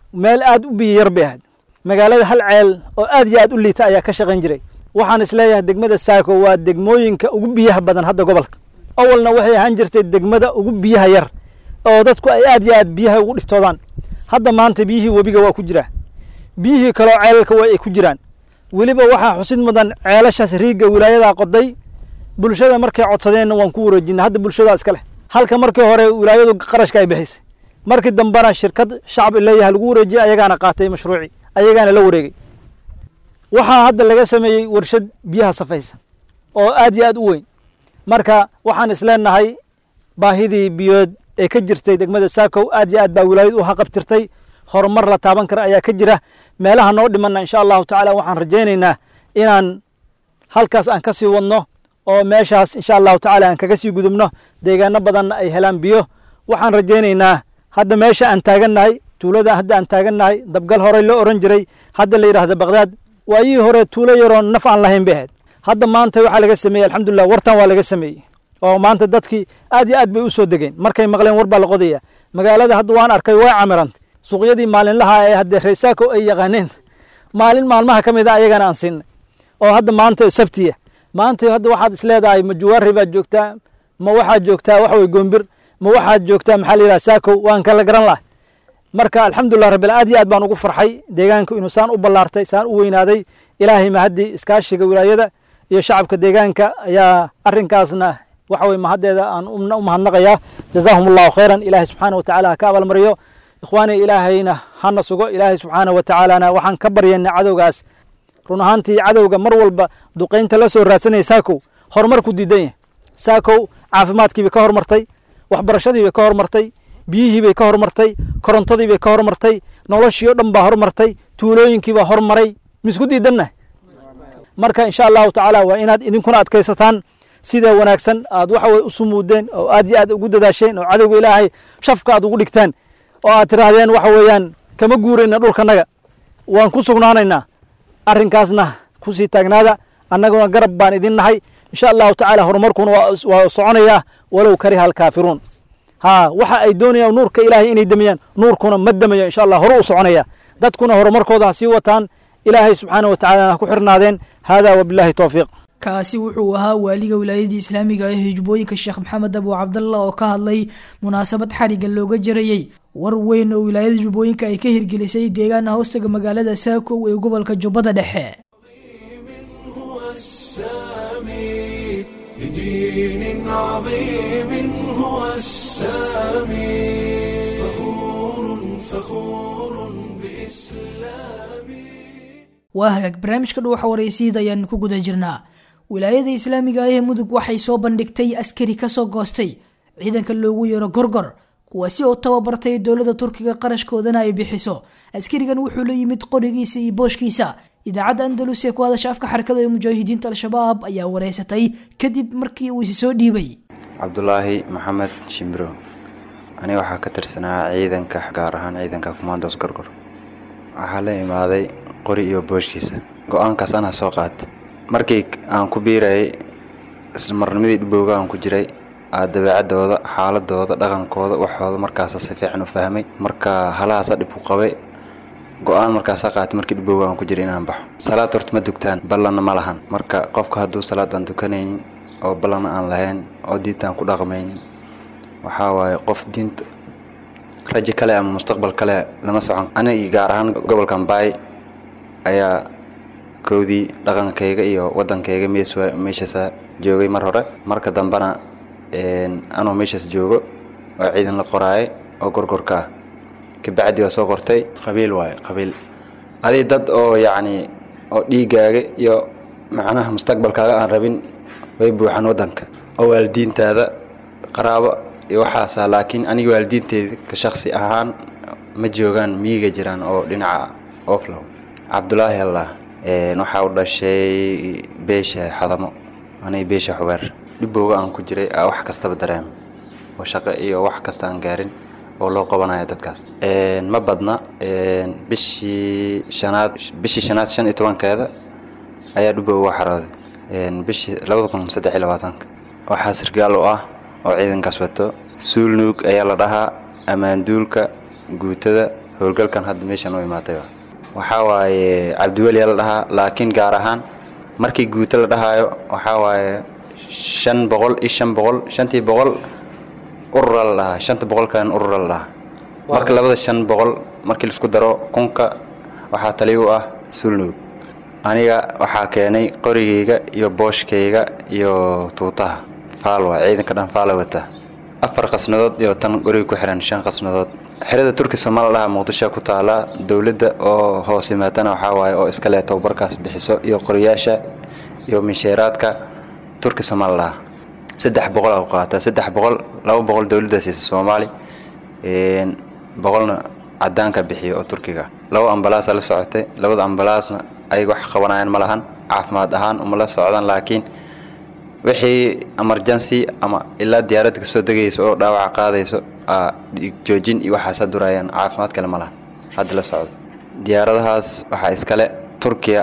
meel aad u biyo yar bay ahayd magaalada hal ceel oo aad iyo aad u liita ayaa ka shaqayn jiray waxaan isleeyahay degmada saako waa degmooyinka ugu biyaha badan hadda gobolka awalna waxay ahaan jirtay degmada ugu biyaha yar oo dadku ay aad iyo aad biyaha ugu dhibtoodaan hadda maanta biyihii webiga waa ku jiraa biyihii kaloo ceelalka waa ay ku jiraan weliba waxaa xusid mudan ceelashaas riigga wilaayadaa qoday bulshada markay codsadeenna waan ku wareejinay hadda bulshadaa iska leh halka markii hore wilaayadu qarashka ay bixisay markii dambena shirkad shacab leeyahay lagu wareejiyay ayagaana qaatay mashruuci ayagaana la wareegay waxaa hadda laga sameeyey warshad biyaha safaysa oo aad iyo aad u weyn marka waxaan isleenahay baahidii biyood ee ka jirtay degmada saakow aad iyo aad baa wilaayad u haqabtirtay horumar la taaban kara ayaa ka jira meelaha noo dhimanna insha allahu tacaala waxaan rajaynaynaa inaan halkaas aan ka sii wadno oo meeshaas insha allahu tacaala aan kaga sii gudubno deegaano badanna ay helaan biyo waxaan rajaynaynaa hadda meesha aan taagannahay tuulada hadda aan taagannahay dabgal horey loo oran jiray hadda la yidhaahda bakdaad waayihii hore tuulo yaroo naf aan lahayn bay ahayd hadda maanta waxaa laga sameeyey alxamdulilah wartan waa laga sameeyey oo maanta dadkii aad iyo aad bay u soo degeen markay maqleen war baa la qodaya magaalada hadda waan arkay way camirantay suuqyadii maalinlaha ee haddee reesaako ay yaqaaneen maalin maalmaha ka mid a ayagana aan siinay oo hadda maanta sabtiya maanta hadda waxaad isleedahay ma juwaari baad joogtaa ma waxaad joogtaa wax wey goombir ma waxaad joogtaa maxaa la yidhaha saakow waan kala garan lahay marka alxamdulilah rabbil aad iyo aad baan ugu farxay deegaanku inuu saan u ballaartay saan u weynaaday ilaahay mahaddii iskaashiga wilaayada iyo shacabka deegaanka ayaa arrinkaasna waxa weye mahaddeeda aan u mahadnaqayaa jazaahum allahu khayran ilaahay subxaana wa tacaala ha ka abaalmariyo ikhwaani ilaahayna hana sugo ilaahay subxaana wa tacaalana waxaan ka baryaynaa cadowgaas run ahaantii cadowga mar walba duqaynta la soo raadsanaya saakow horumar ku diidan yahay saakow caafimaadkiibay ka hormartay waxbarashadiibay ka hormartay biyihiibay ka hormartay korontadiibay ka hormartay noloshii o dhan baa hormartay tuulooyinkiibaa hormaray misku diidannahay marka insha allahu tacaala waa inaad idinkuna adkaysataan sida wanaagsan aad waxa weye u sumuudeen oo aad iyo aad ugu dadaasheen oo cadowga ilaahay shafka aad ugu dhigtaan oo aad tidhaahdeen waxa weeyaan kama guurayna dhulkanaga waan ku sugnaanaynaa arrinkaasna kusii taagnaada annaguna garab baan idin nahay insha allahu tacaala horumarkuna waa soconayaa walow kariha alkaafiruun ha waxa ay doonayaan nuurka ilaahay inay demiyaan nuurkuna ma demayo insha allah hore u soconaya dadkuna horumarkooda ha sii wataan ilaahay subxaana wa tacala ha ku xirnaadeen hada wabillahi towfiiq kaasi wuxuu ahaa waaliga wilaayadii islaamiga ee hijbooyinka sheekh maxamed abu cabdallah oo ka hadlay munaasabad xariga looga jarayey war weyn oo wilaayada jubbooyinka ay ka hirgelisay deegaana hoostaga magaalada saakow ee gobolka jubbada dhexe لدين عظيم هو السامي فخور فخور بإسلامي waa hagaag barnaamijka dhuwaxa waraysiida ayaan ku guda jirnaa wilaayada islaamiga ah ee mudug waxay soo bandhigtay askari kasoo goostay ciidanka loogu yeero gorgor kuwaasi oo tababartay dowladda turkiga qarashkoodana ay bixiso askarigan wuxuu la yimid qorigiisa iyo booshkiisa idaacadda andalus ee ku hadasha afka xarakada ee mujaahidiinta al-shabaab ayaa wareysatay kadib markii uu isi soo dhiibay cabdulaahi maxamed shimbiro aniga waxaa ka tirsanaa ciidanka gaar ahaan ciidanka kumaandos gorgor waxaa la imaaday qori iyo booshkiisa go-aankaas anaa soo qaata markii aan ku biirayay ismarnimadii dhibowga aan ku jiray dabeecadooda xaaladooda dhaqankooda waxooda markaasa si fiican u fahmay marka halahaasa dhib ku qabay go-aan markaasa qaatay markii dhibowga aan ku jiray inaan baxo salaad horta ma dugtaan ballanna ma lahan marka qofka hadduu salaad aan dukanaynin oo ballanna aan lahayn oo diintaan ku dhaqmaynin waxaa waaye qof diinta rajo kale ama mustaqbal kale lama socon aniga gaar ahaan gobolkan baay ayaa kowdii dhaqankayga iyo wadankayga meeshaasa joogay mar hore marka dambena anoo meeshaas joogo oo ciidan la qoraayay oo gorgorka ah kabacdi waa soo qortay qabiil waaye qabiil adii dad oo yacni oo dhiigaaga iyo macnaha mustaqbalkaaga aan rabin way buuxaan wadanka oo waalidiintaada qaraabo iyo waxaasa laakiin aniga waalidiinteeda ka shaksi ahaan ma joogaan miyiga jiraan oo dhinaca oflow cabdulaahi allah waxaa u dhashay beesha xadamo aniga beesha xubeer dhibowga aan ku jiray aa wax kastaba dareem oo shaqo iyo wax kasta aan gaarin oo loo qabanaya dadkaas ma badna bishii shanaad bishii shanaad shan iyo tobankeeda ayaa dhibow uga xarooday bishii labada kun saddex iyo labaatanka waxaa sargaal u ah oo ciidankaas wato suulnuug ayaa la dhahaa ammaanduulka guutada howlgalkan hadda meeshan u imaatay waxaa waaye cabdiweli la dhahaa laakiin gaar ahaan markii guuto la dhahaayo waxaa waaye shan boqol iyo shan boqol shantii boqol urura la dhahaa shanta boqol kalena urura la dhahaa marka labada shan boqol markii laisku daro kunka waxaa tali u ah sulnuug aniga waxaa keenay qorigayga iyo booshkayga iyo tuutaha faalwa ciidanka dhan faala wata afar qasnadood iyo tan qoriga ku xiran shan qasnadood xerada turki soomaal dhaha muqdisho ku taala dowladda oo hoos yimaatana waxaa waaye oo iska leh tababarkaas bixiso iyo qoriyaasha iyo minsheeraadka turki soomaal dhaha saddex boqol a qaataa saddex boqol laba boqol dowladda siisa soomaali boqolna cadaanka bixiyo oo turkiga laba ambalaasa la socotay labada ambalaasna ayaga wax qabanayaan ma lahan caafimaad ahaan uma la socdaan laakiin wixii emergency ama ilaa diyaaradda kasoo degayso oo dhaawaca qaadayso joojin iyo waxaasa durayaan caafimaad kale ma lahan hadda la socdo diyaaradahaas waxaa iskale turkiya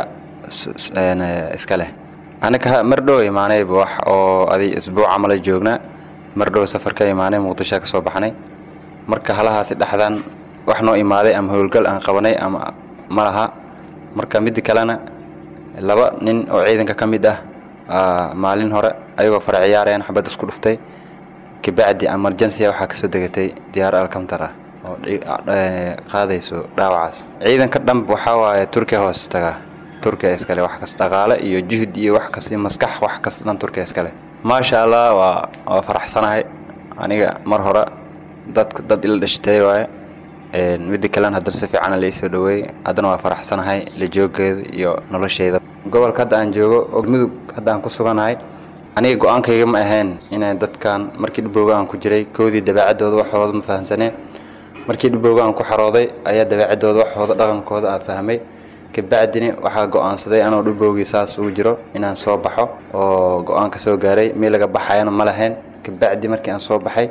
iska leh anaga mar dhow imaanayba wax oo adi isbuuc camala joognaa mar dhow safar ka imaanay muqdisho ka soo baxnay marka halahaasi dhexdaan wax noo imaaday ama howlgal aan qabanay ama ma laha marka midda kalena laba nin oo ciidanka ka mid ah maalin hore ayagoo fara ciyaarayaan xabad isku dhuftay kabacdi emergency waxaa kasoo degatay diyaar alkamtar ah oo qaadayso dhaawacaas ciidanka dhanb waxaa waaye turkiya hoos tagaa turkiya iskale wax kas dhaqaale iyo juhud iyo wax kas iyo maskax wax kas dhan turkiya iskale maasha allah waa waa faraxsanahay aniga mar hore dadka dad ila dhashtay waaye midda kalena haddana si fiican laisoo dhaweeyey haddana waa faraxsanahay la joogeeda iyo nolosheeda gobolka hadda aan joogo oo mudug hadda aan ku suganahay aniga go-aankayga ma ahayn inay dadkan markii dhibowga aan ku jiray koodii dabeecadooda waxooda ma fahamsaneen markii dhibowga aan ku xarooday ayaa dabeecadooda waxooda dhaqankooda aan fahmay kabacdina waxaa go-aansaday anoo dhibowgii saas ugu jiro inaan soo baxo oo go-aanka soo gaaray meel laga baxayana ma lahayn kabacdi markii aan soo baxay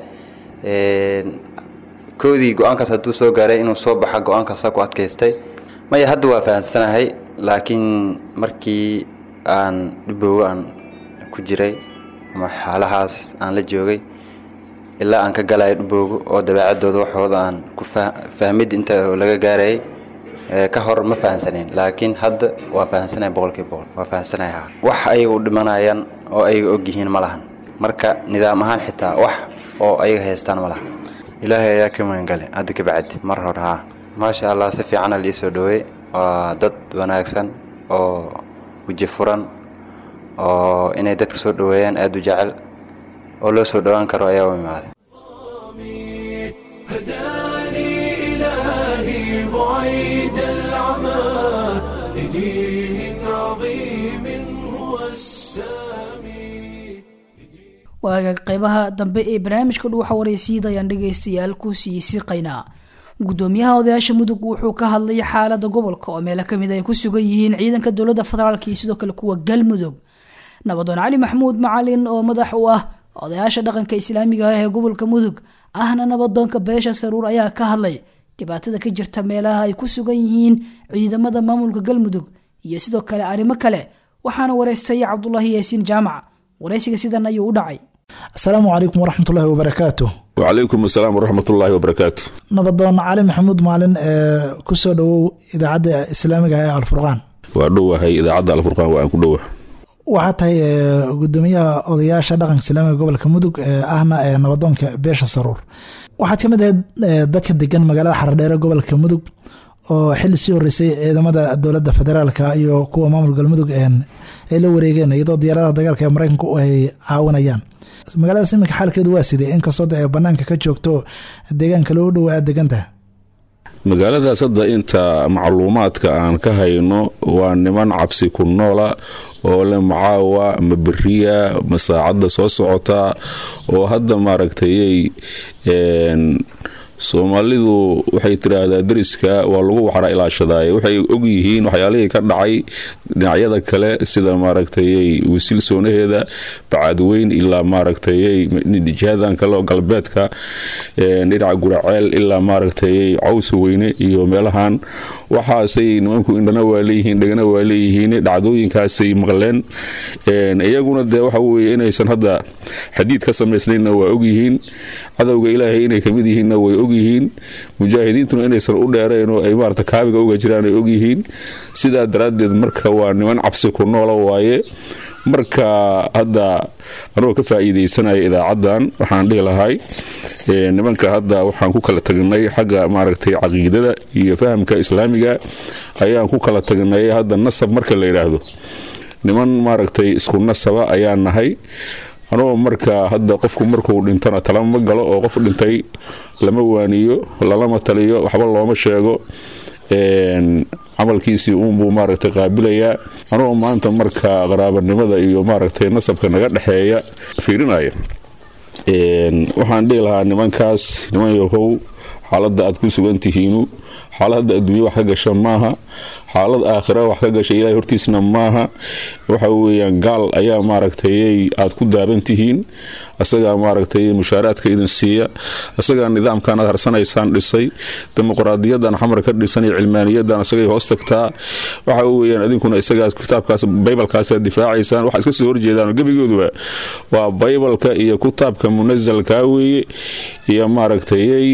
koodii go-aankaas hadduu soo gaaray inuu soo baxa go-aankaasa ku adkaystay maya hadda waa fahamsanahay laakiin markii aan dhibowga aan ku jiray ama xaalahaas aan la joogay ilaa aan ka galayo dhibowga oo dabeecadooda waxooda aan ku fahmid inta laga gaarayay ka hor ma fahamsanayn laakiin hadda waa fahamsanaya boqolkiiba boqol waa fahamsanaya wax ayaga u dhimanayaan oo ayaga ogyihiin ma lahan marka nidaam ahaan xitaa wax oo ayaga haystaan ma lahan ilaahay ayaa ka magangale hadda ka bacdi mar hore haa maasha allah si fiicana liisoo dhaweey waa dad wanaagsan oo weji furan oo inay dadka soo dhaweeyaan aada u jecel oo loo soo dhowaan karo ayaa u imaaday إلهي بعيد العمى لدين عظيم هو السامي waaga qeybaha dambe ee barnaamijka dhuuxa waraysiida ayaan dhegaystayaal ku sii siqaynaa gudoomiyaha odayaasha mudug wuxuu ka hadlay xaalada gobolka oo meelo kamid ay ku sugan yihiin ciidanka dowlada federaalk iyo sidoo kale kuwa galmudug nabadoon cali maxamuud macalin oo madax u ah odayaasha dhaqanka islaamiga ah ee gobolka mudug ahna nabadoonka beesha saruur ayaa ka hadlay dhibaatada ka jirta meelaha ay ku sugan yihiin ciidamada maamulka galmudug iyo sidoo kale arrimo kale waxaana wareystay cabdulaahi yaasiin jaamac waraysiga sidan ayuu u dhacay asalaamu calaykum waraxmatullaahi wabarakaatu wacalaykum asalaam waraxmatullaahi wabarakaatu nabadoon cali maxamuud maalin ee kusoo dhowow idaacadda islaamiga ee alfurqaan waa dhowahay idaacadda alfurqaan waa aan ku dhowa waxaa tahay gudoomiyaha odayaasha dhaqanka islaamiga gobolka mudug ahna ee nabadoonka beesha saruur waxaad ka mid ahayd dadka degan magaalada xaradheere gobolka mudug oo xili sii horeysay ciidamada dowladda federaalka iyo kuwa maamul galmudug ay la wareegeen iyadoo diyaaradaha dagaalka ee mareykanku ay caawinayaan magaaladaas iminka xaalkeedu waa sidee inkastoo de banaanka ka joogto deegaanka loo dhow aad degantaha magaaladaas hadda inta macluumaadka aan ka hayno waa niman cabsi ku noola oo le macaawa ma beriya ma saacadda soo socota oo hadda maaragtayay soomaalidu waxay tiraahdaa deriska waa lagu waxra ilaashadaay waxay ogyihiin waxyaalihii ka dhacay dhinacyada kale sida maaragtayay wasiil soonaheeda bacadweyn ilaa maaragtayay jihadan kale galbeedka dhinaca guraceel ilaa maaragtayay cawsa weyne iyo meelahan waxaasay nimanku indhana waa leeyihiin dhegana waa leeyihiin dhacdooyinkaasay maqleen iyaguna dee waxa weye inaysan hadda xadiid ka samaysnaynna waa ogyihiin cadowga ilaahay inay kamid yihiinna way og ogyihiin mujaahidiintuna inaysan u dheerayn oo ay maarata kaabiga uga jiraan ay ogyihiin sidaa daraaddeed marka waa niman cabsi ku noola waaye marka hadda anugoo ka faa'iidaysanaya idaacaddan waxaan dhihi lahay nimanka hadda waxaan ku kala tagnay xagga maaragtay caqiidada iyo fahamka islaamiga ayaan ku kala tagnay hadda nasab marka la yidhaahdo niman maaragtay isku nasaba ayaan nahay anugoo marka hadda qofku markuu dhintona talama galo oo qof dhintay lama waaniyo lalama taliyo waxba looma sheego camalkiisii uunbuu maaragtay qaabilayaa anugoo maanta marka qaraabanimada iyo maaragtay nasabka naga dhexeeya fiirinaya waxaan dhihi lahaa nimankaas niman yahow xaaladda aad ku sugan tihiinu xaaladda adduunya wax ka gasha maaha xaalad aakhira wax ka gasha ilahay hortiisna maaha waxa weeyaan gaal ayaa maaragtay aad ku daaban tihiin asagaa maaragtay mushaaraadka idin siiya asagaa nidaamkan aad harsanaysaan dhisay dimuqraadiyadan xamar ka dhisan iyo cilmaaniyadan asagay hoos tagtaa waxa weeyaan idinkuna isagaa kitaabkaas baybalkaasaad difaacaysaan waxa iska soo horjeedaan gebigooduba waa baybalka iyo kitaabka munasalka weeye iyo maaragtay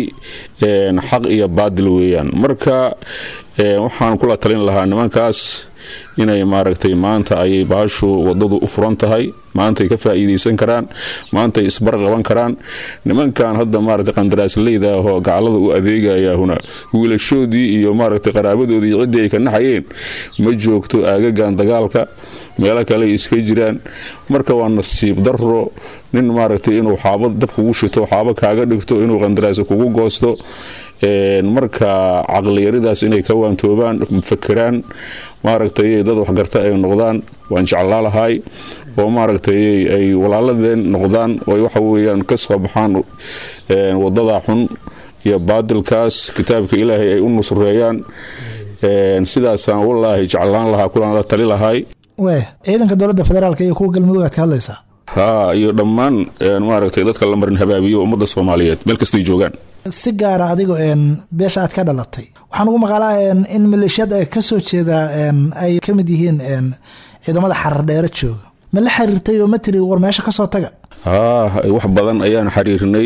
xaq iyo baadil weeyaan marka waxaan kula talin lahaa nimankaas inay maaragtay maanta ayay baashu wadadu u furan tahay maantay ka faa'iidaysan karaan maantay isbarqaban karaan nimankan hadda maaragtay qandaraasleyda ahoo gacalada u adeegayaahuna wiilashoodii iyo maaragtay qaraabadoodii ciddii ay ka naxayeen ma joogto aagagan dagaalka meelo kale ay iska jiraan marka waa nasiib daro nin maaragtay inuu xaabo dab kugu shito xaabo kaaga dhigto inuu qandaraasi kugu goosto marka caqliyaridaas inay ka waantoobaan fakeraan maaragtay dad waxgarta ay noqdaan waan jeclaa lahay oo maaragtay ay walaaladeen noqdaan oo waxa weeyaan ka soo baxaan wadada xun iyo baadilkaas kitaabka ilaahay ay u nusreeyaan sidaasaan wallaahi jeclaan lahaa kulan la tali lahay we ciidanka dowladda federaalk iyo kuwa galmudug aad ka hadlaysaa haa iyo dhammaan maaragtay dadka la marin habaabiyo ummadda soomaaliyeed meel kastay joogaan si gaara adigo beesha aad ka dhalatay waxaan ugu maqaalaa in maleeshiyad ay ka soo jeedaa ay ka mid yihiin ciidamada xarar dheere jooga ma la xiriirtay oo ma tiri war meesha kasoo taga haa wax badan ayaan xiriirnay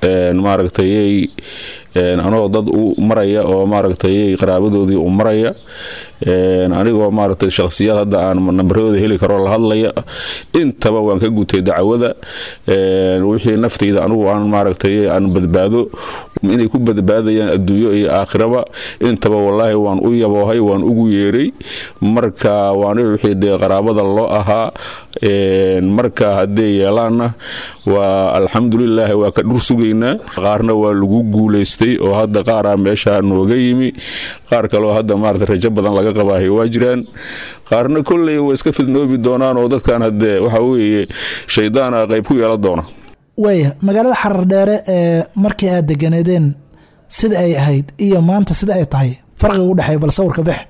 maaragtay anoo dad u maraya oo maaragtay qaraabadoodii u maraya anigoo maaragtay shakhsiyaad hadda aan nambaradooda heli karo la hadlaya intaba waan ka gutay dacwada wixii naftayda anigu aan maaragtay aan badbaado inay ku badbaadayaan adduunyo iyo aakhiraba intaba wallaahi waan u yaboohay waan ugu yeeray marka waana wixii dee qaraabada loo ahaa marka haddee yeelaanna waa alxamdulilaahi waa ka dhur sugaynaa qaarna waa lagu guulaystay oo hadda qaaraa meesha nooga yimi qaar kaleo hadda maarata rajo badan laga qabaahay waa jiraan qaarna kolley waa iska fidnoobi doonaan oo dadkan haddee waxa weeye shaydaana qayb ku yeelan doona waaya magaalada xarar dheere ee markii aad deganeedeen sida ay ahayd iyo maanta sida ay tahay farqiga u dhexeeya bal sawirka bex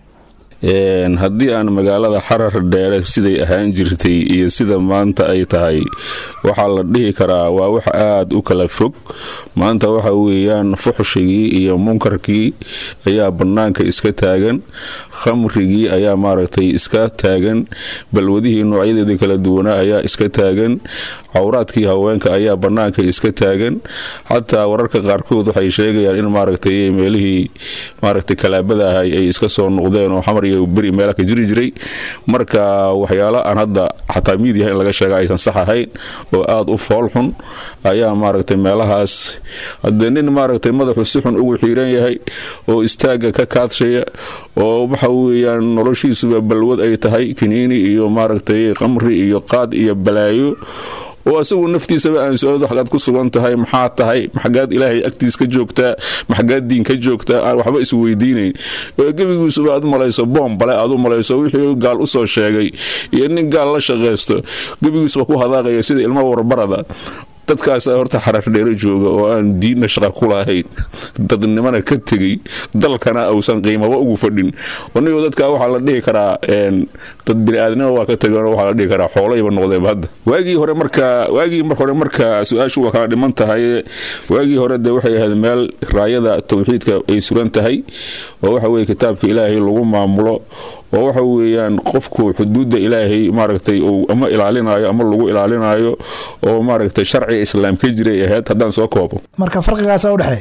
haddii aan magaalada xarar dheere siday ahaan jirtay iyo sida maanta ay tahay waxaa la dhihi karaa waa wax aad u kala fog maanta waxa weeyaan fuxshigii iyo munkarkii ayaa bannaanka iska taagan khamrigii ayaa maaragtay iska taagan balwadihii noocyadeeda kala duwanaa ayaa iska taagan cawraadkii haweenka ayaa bannaanka iska taagan xataa wararka qaarkood waxay sheegayaan in maaragtay meelihii maaragtay kalaabada ahay ay iska soo noqdeen oo xamar iyo beri meela ka jiri jiray marka waxyaalo aan hadda xataa miidiyaha in laga sheega aysan sax ahayn oo aada u fool xun ayaa maaragtay meelahaas haddee nin maaragtay madaxu si xun ugu xiiran yahay oo istaagga ka kaadshaya oo waxa weeyaan noloshiisuba balwad ay tahay kiniini iyo maaragtay qamri iyo qaad iyo balaayo oo asagu naftiisaba aan su-aal xagaad ku sugan tahay maxaa tahay maxagaad ilaahay agtiis ka joogtaa maxagaad diin ka joogtaa aan waxba isweydiinayn oo gebigiisuba aad u malayso boom bale aad u malayso wixii gaal usoo sheegay iyo nin gaal la shaqaysto gebigiisuba ku hadaaqaya sida ilmo warbarada dadkaasa horta xarar dheero jooga oo aan diinna shaqa ku lahayn dadnimana ka tegey dalkana uusan qiimaba ugu fadhin anigo dadka waxaa la dhihi karaa dad biniaadnima waa ka tegeen waxaa la dhihi karaa xoolayba noqdeenba hadda waagii hore marka waagii mar hore marka su-aashu waa kala dhiman tahay waagii hore dee waxay ahayd meel raayada tawxiidka ay sugan tahay oo waxa weye kitaabka ilaahay lagu maamulo oo waxa weeyaan qofku xuduudda ilaahay maaragtay uu ama ilaalinayo ama lagu ilaalinayo oo maaragtay sharciga islaam ka jiray ahayd haddaan soo koobo marka farqigaasa udhexeeya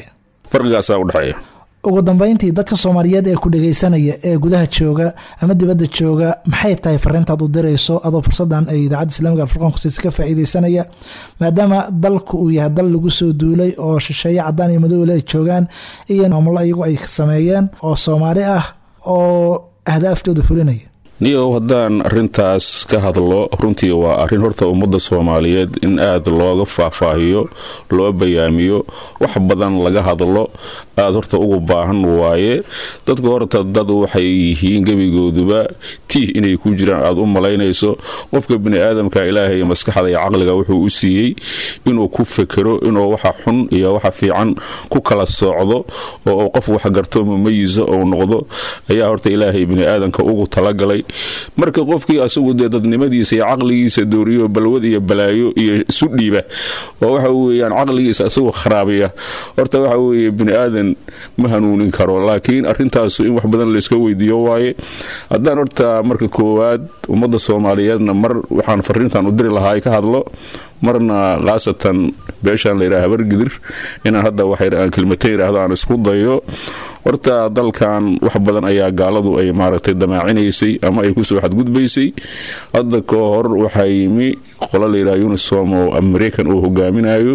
farqigaasaa udhexeeya ugu dambeyntii dadka soomaaliyeed ee ku dhegeysanaya ee gudaha jooga ama dibadda jooga maxay tahay fariintaad u dirayso adoo fursadan ay idaacadda islamiga alfurqaan kusiisa ka faa'iideysanaya maadaama dalku uu yahay dal lagu soo duulay oo shisheeye cadaan iyo madowle ay joogaan iyo maamulo iyagu ay sameeyeen oo soomaali ah oo ahdaaftooda fulinaya niyow haddaan arintaas ka hadlo runtii waa arrin horta ummadda soomaaliyeed in aad looga faahfaahiyo loo bayaamiyo wax badan laga hadlo aad horta ugu baahan waaye dadka horta dad waxay yihiin gebigooduba tiih inay ku jiraan aad u malaynayso qofka bini aadamka ilaahay maskaxda iyo caqliga wuxuu u siiyey inuu ku fekero inuu waxa xun iyo waxa fiican ku kala soocdo oo uu qof wax garto mumayiso ou noqdo ayaa horta ilaahay bini aadamka ugu talagalay marka qofkii asagu dee dadnimadiisa iyo caqligiisa dooriyo balwad iyo balaayo iyo isu dhiiba oo waxa weeyaan caqligiisa asagoo kharaabiya horta waxa weeye bini aadan ma hanuunin karo laakiin arintaasu in wax badan layska weydiiyo waaye haddaan horta marka koowaad ummadda soomaaliyeedna mar waxaan fariintan u diri lahaa ka hadlo marna khaasatan beeshaan layidhaha habargidir inaan hadda waxaan kelmatayn yidhaahdo aan isku dayo horta dalkan wax badan ayaa gaaladu ay maaragtay damaacinaysay ama ay kusoo xadgudbaysay hadda ka hor waxaa yimi qolo layidhaha unisom oo american uu hogaaminayo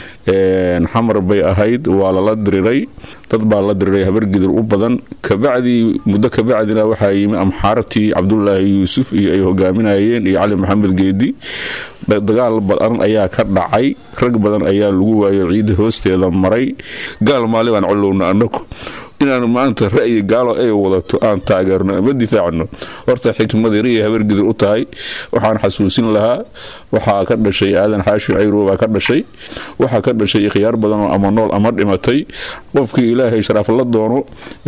xamar bay ahayd waa lala diriray dad baa la diriray habargidir u badan kabacdii muddo kabacdina waxaa yimi amxaartii cabdulaahi yuusuf iyo ay hogaaminayeen iyo cali maxamed geedi dagaal badan ayaa ka dhacay rag badan ayaa lagu waayo ciidda hoosteeda maray gaal maali baan colowna anagu inaan maanta ra'yi gaalo ay wadato aan taageerno ama difaacno horta xikmadiriya habargidir u tahay waxaan xasuusin lahaa waxaa ka dhashay aadan xaashi cayrow baa ka dhashay waxaa ka dhashay ikhyaar badan oo ama nool ama dhimatay qofkii ilaahay sharaaf la doono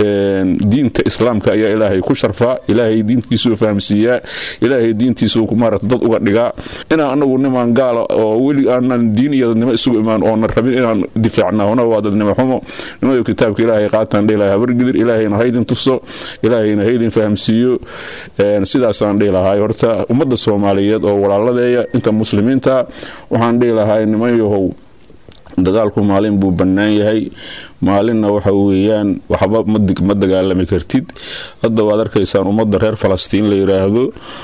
diinta islaamka ayaa ilaahay ku sharfaa ilaahay diintiisuu fahamsiiyaa ilaahay diintiisuu maarata dad uga dhigaa inaan anagu nimaan gaala oo weli aanan diin iyo dadnimo isugu imaan oonan rabin inaan difaacna hona waa dadnimo xumo nimayo kitaabka ilaahay qaataan dhihi lahaa habargidir ilaahayna haydin tuso ilaahayna haydin fahamsiiyo sidaasaan dhihi lahaa horta ummadda soomaaliyeed oo walaaladeeya inta muslimiinta waxaan dhihi lahaa niman yahow dagaalku maalin buu bannaan yahay maalinna waxa weeyaan waxba ma dagaalami kartid hadda waad arkaysaan ummadda reer falastiin la yidhaahdo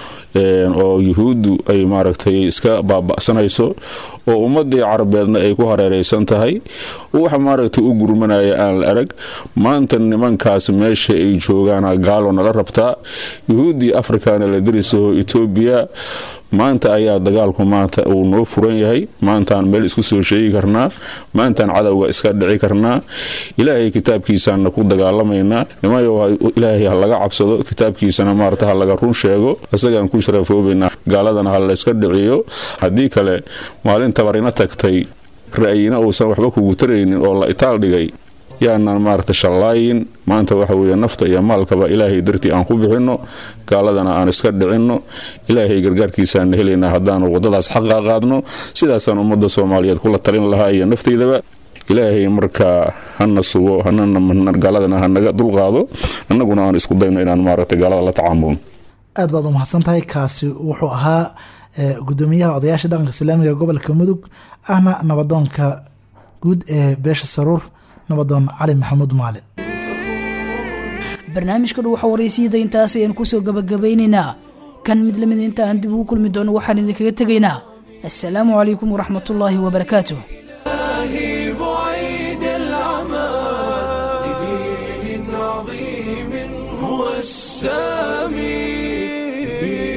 oo yuhuuddu ay maaragtay iska baaba'sanayso oo ummadii carabeedna ay ku hareeraysan tahay waxa maaragtay u gurmanaya aan la arag maanta nimankaas meesha ay joogaana gaalo nala rabtaa yuhuuddii afrikana la dirisaho etoobiya maanta ayaa dagaalku maanta uu noo furan yahay maantaan meel isku soo sheegi karnaa maantaan cadowga iska dhici karnaa ilaahay kitaabkiisaana ku dagaalamaynaa nimayo ilaahay ha laga cabsado kitaabkiisana maarata ha laga run sheego isagaan ku sharafoobaynaa gaaladana ha layska dhiciyo haddii kale maalin tabarina tagtay ra'yina uusan waxba kugu taraynin oo la itaal dhigay yaanaan maarata shallaayin maanta waxa weeye nafta iyo maalkaba ilaahay dartii aan ku bixinno gaaladana aan iska dhicinno ilaahay gargaarkiisaana helaynaa haddaanu waddadaas xaqa qaadno sidaasaan ummadda soomaaliyeed kula talin lahaa iyo naftaydaba ilaahay markaa hana sugo gaaladana hanaga dulqaado annaguna aan isku dayno inaan maaragta gaalada la tacaamulno aad baad u mahadsan tahay kaasi wuxuu ahaa gudoomiyaha odayaasha dhaqanka islaamiga gobolka mudug ahna nabadoonka guud ee beesha saruur nabadoon cali maxamuud maalin barnaamijka dhow waxa waraysiida intaas ayaan kusoo gabagabaynaynaa kan mid lamid inta aan dib ugu kulmi doono waxaan idinkaga tegaynaa assalaamu calaykum waraxmatullaahi wabarakaatuh بعيد العمى لدين عظيم هو السامي